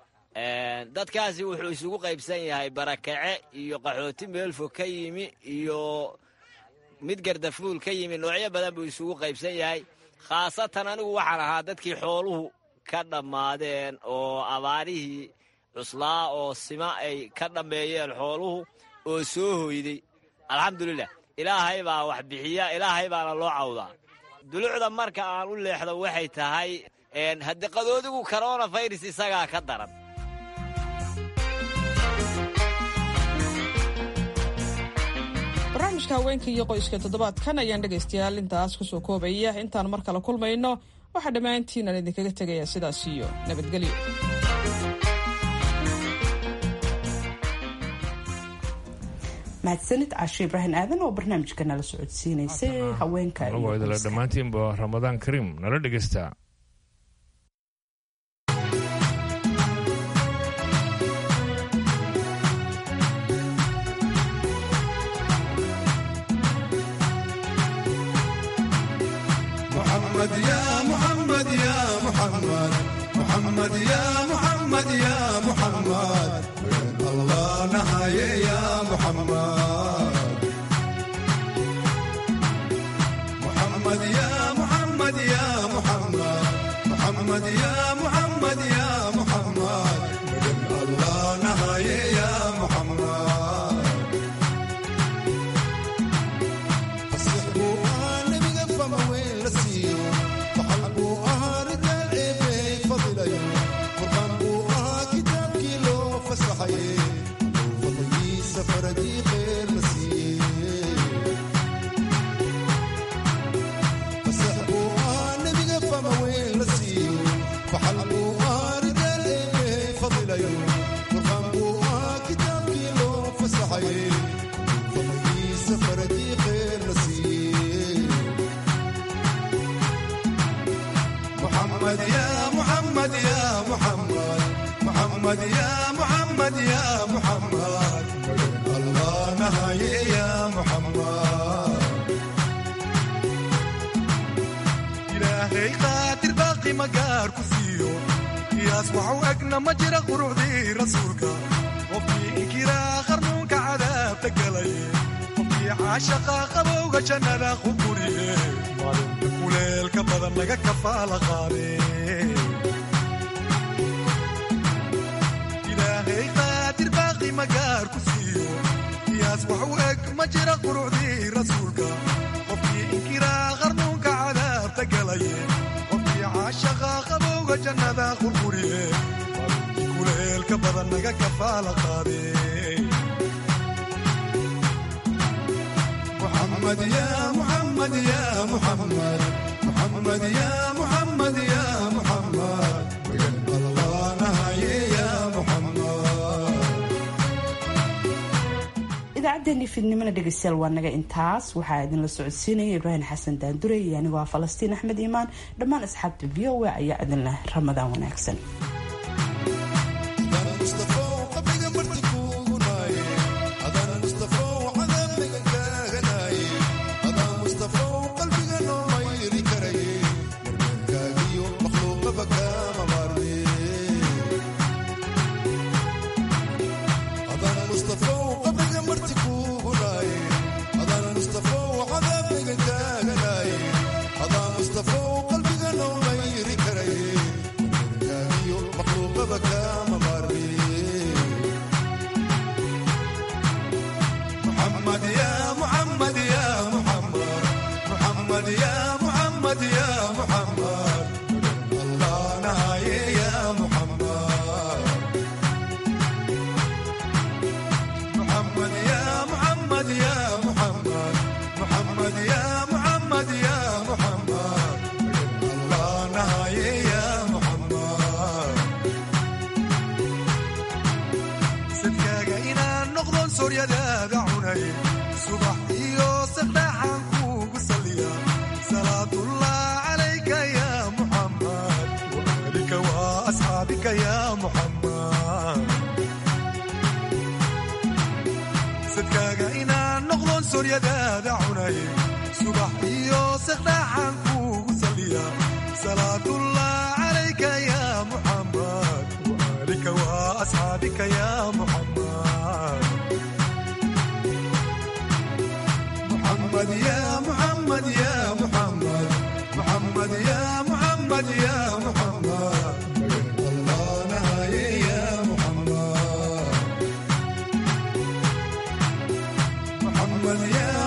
dadkaasi wuxuu isugu qaybsan yahay barakace iyo qaxooti meelfo ka yimi iyo mid gardafuul ka yimi noocyo badan buu isugu qaybsan yahay khaasatan anigu waxaan ahaa dadkii xooluhu ka dhammaadeen oo abaarihii cuslaa oo sima ay ka dhammeeyeen xooluhu oo soo hoyday alxamdulilah ilaahay baa wax bixiya ilaahay baana loo cawdaa dulucda marka aan u leexdo waxay tahay haddii qadoodigu corona virus isagaa ka daran barnaamijka haweenka iyo qoyska toddobaadkan ayaan dhegaystayaal intaas kusoo koobaya intaan mar kale kulmayno waxaa dhammaantiin aan idinkaga tegayaa sidaas iyo nabadgelyo mahadsanid caashe ibraahim aadan oo barnaamijka nala socodsiinaysay haweenka anagoo idila dhammaantiinba ramadaan kariim nala dhegaysta محمد يا محمد يا محمد محمد يا محمد يا محمد الله نهاية يا محمد محمد يا محمد يا محمد محمد يا محمد يا محمد الله نهاية يا محمد محمد يا محمد يا محمد محمد يا محمد يا محمد الله نهاية يا محمد إلهي قاتل باقي مقار كسيو يصبح وأقنا مجرى قرودي رسولك وفي إنكرا خرنوك عذاب تقلي وفي عاشقا قبوك جنة خبوري kuleelka badan laga kafaala qaade ilaahay qaadir baaqi magaar ku siiyo qiyaas wax u eg ma jira qurucdii rasuulka qofkii inkiraa qarnuunka cadaabta galaye qofkii caashaqa qabowga jannada qurquriye kuleelka badan laga kafaala qaade محمد يا محمد يا محمد محمد يا محمد يا محمد الله نهاية يا محمد idaacaddeenii fiidnimona dhegeystayaal waa naga intaas waxaa idinla socodsiinaya ibraahim xasan daandure iyo anigoo ah falastiin axmed iimaan dhammaan asxaabta v o a ayaa idinleh ramadaan wanaagsan محمد يا محمد يا محمد محمد يا محمد يا محمد الله نهاية يا محمد محمد يا محمد يا محمد محمد يا محمد يا محمد الله نهاية يا محمد sidkaaga inaan noqdon sooryadaada cunay subax iyo saqdhaxaan kuugu saliya salaatullah calayka ya muxammad waalika wa asxaabika ya muxammad sidkaaga inaan noqdon sooryadaada cunay subax iyo saqdhaxaan kuugu saliya salaatullah calayka ya muxammad وآلك وأصحابك يا محمد محمد يا محمد يا محمد محمد يا محمد يا محمد الله نهاية يا محمد محمد يا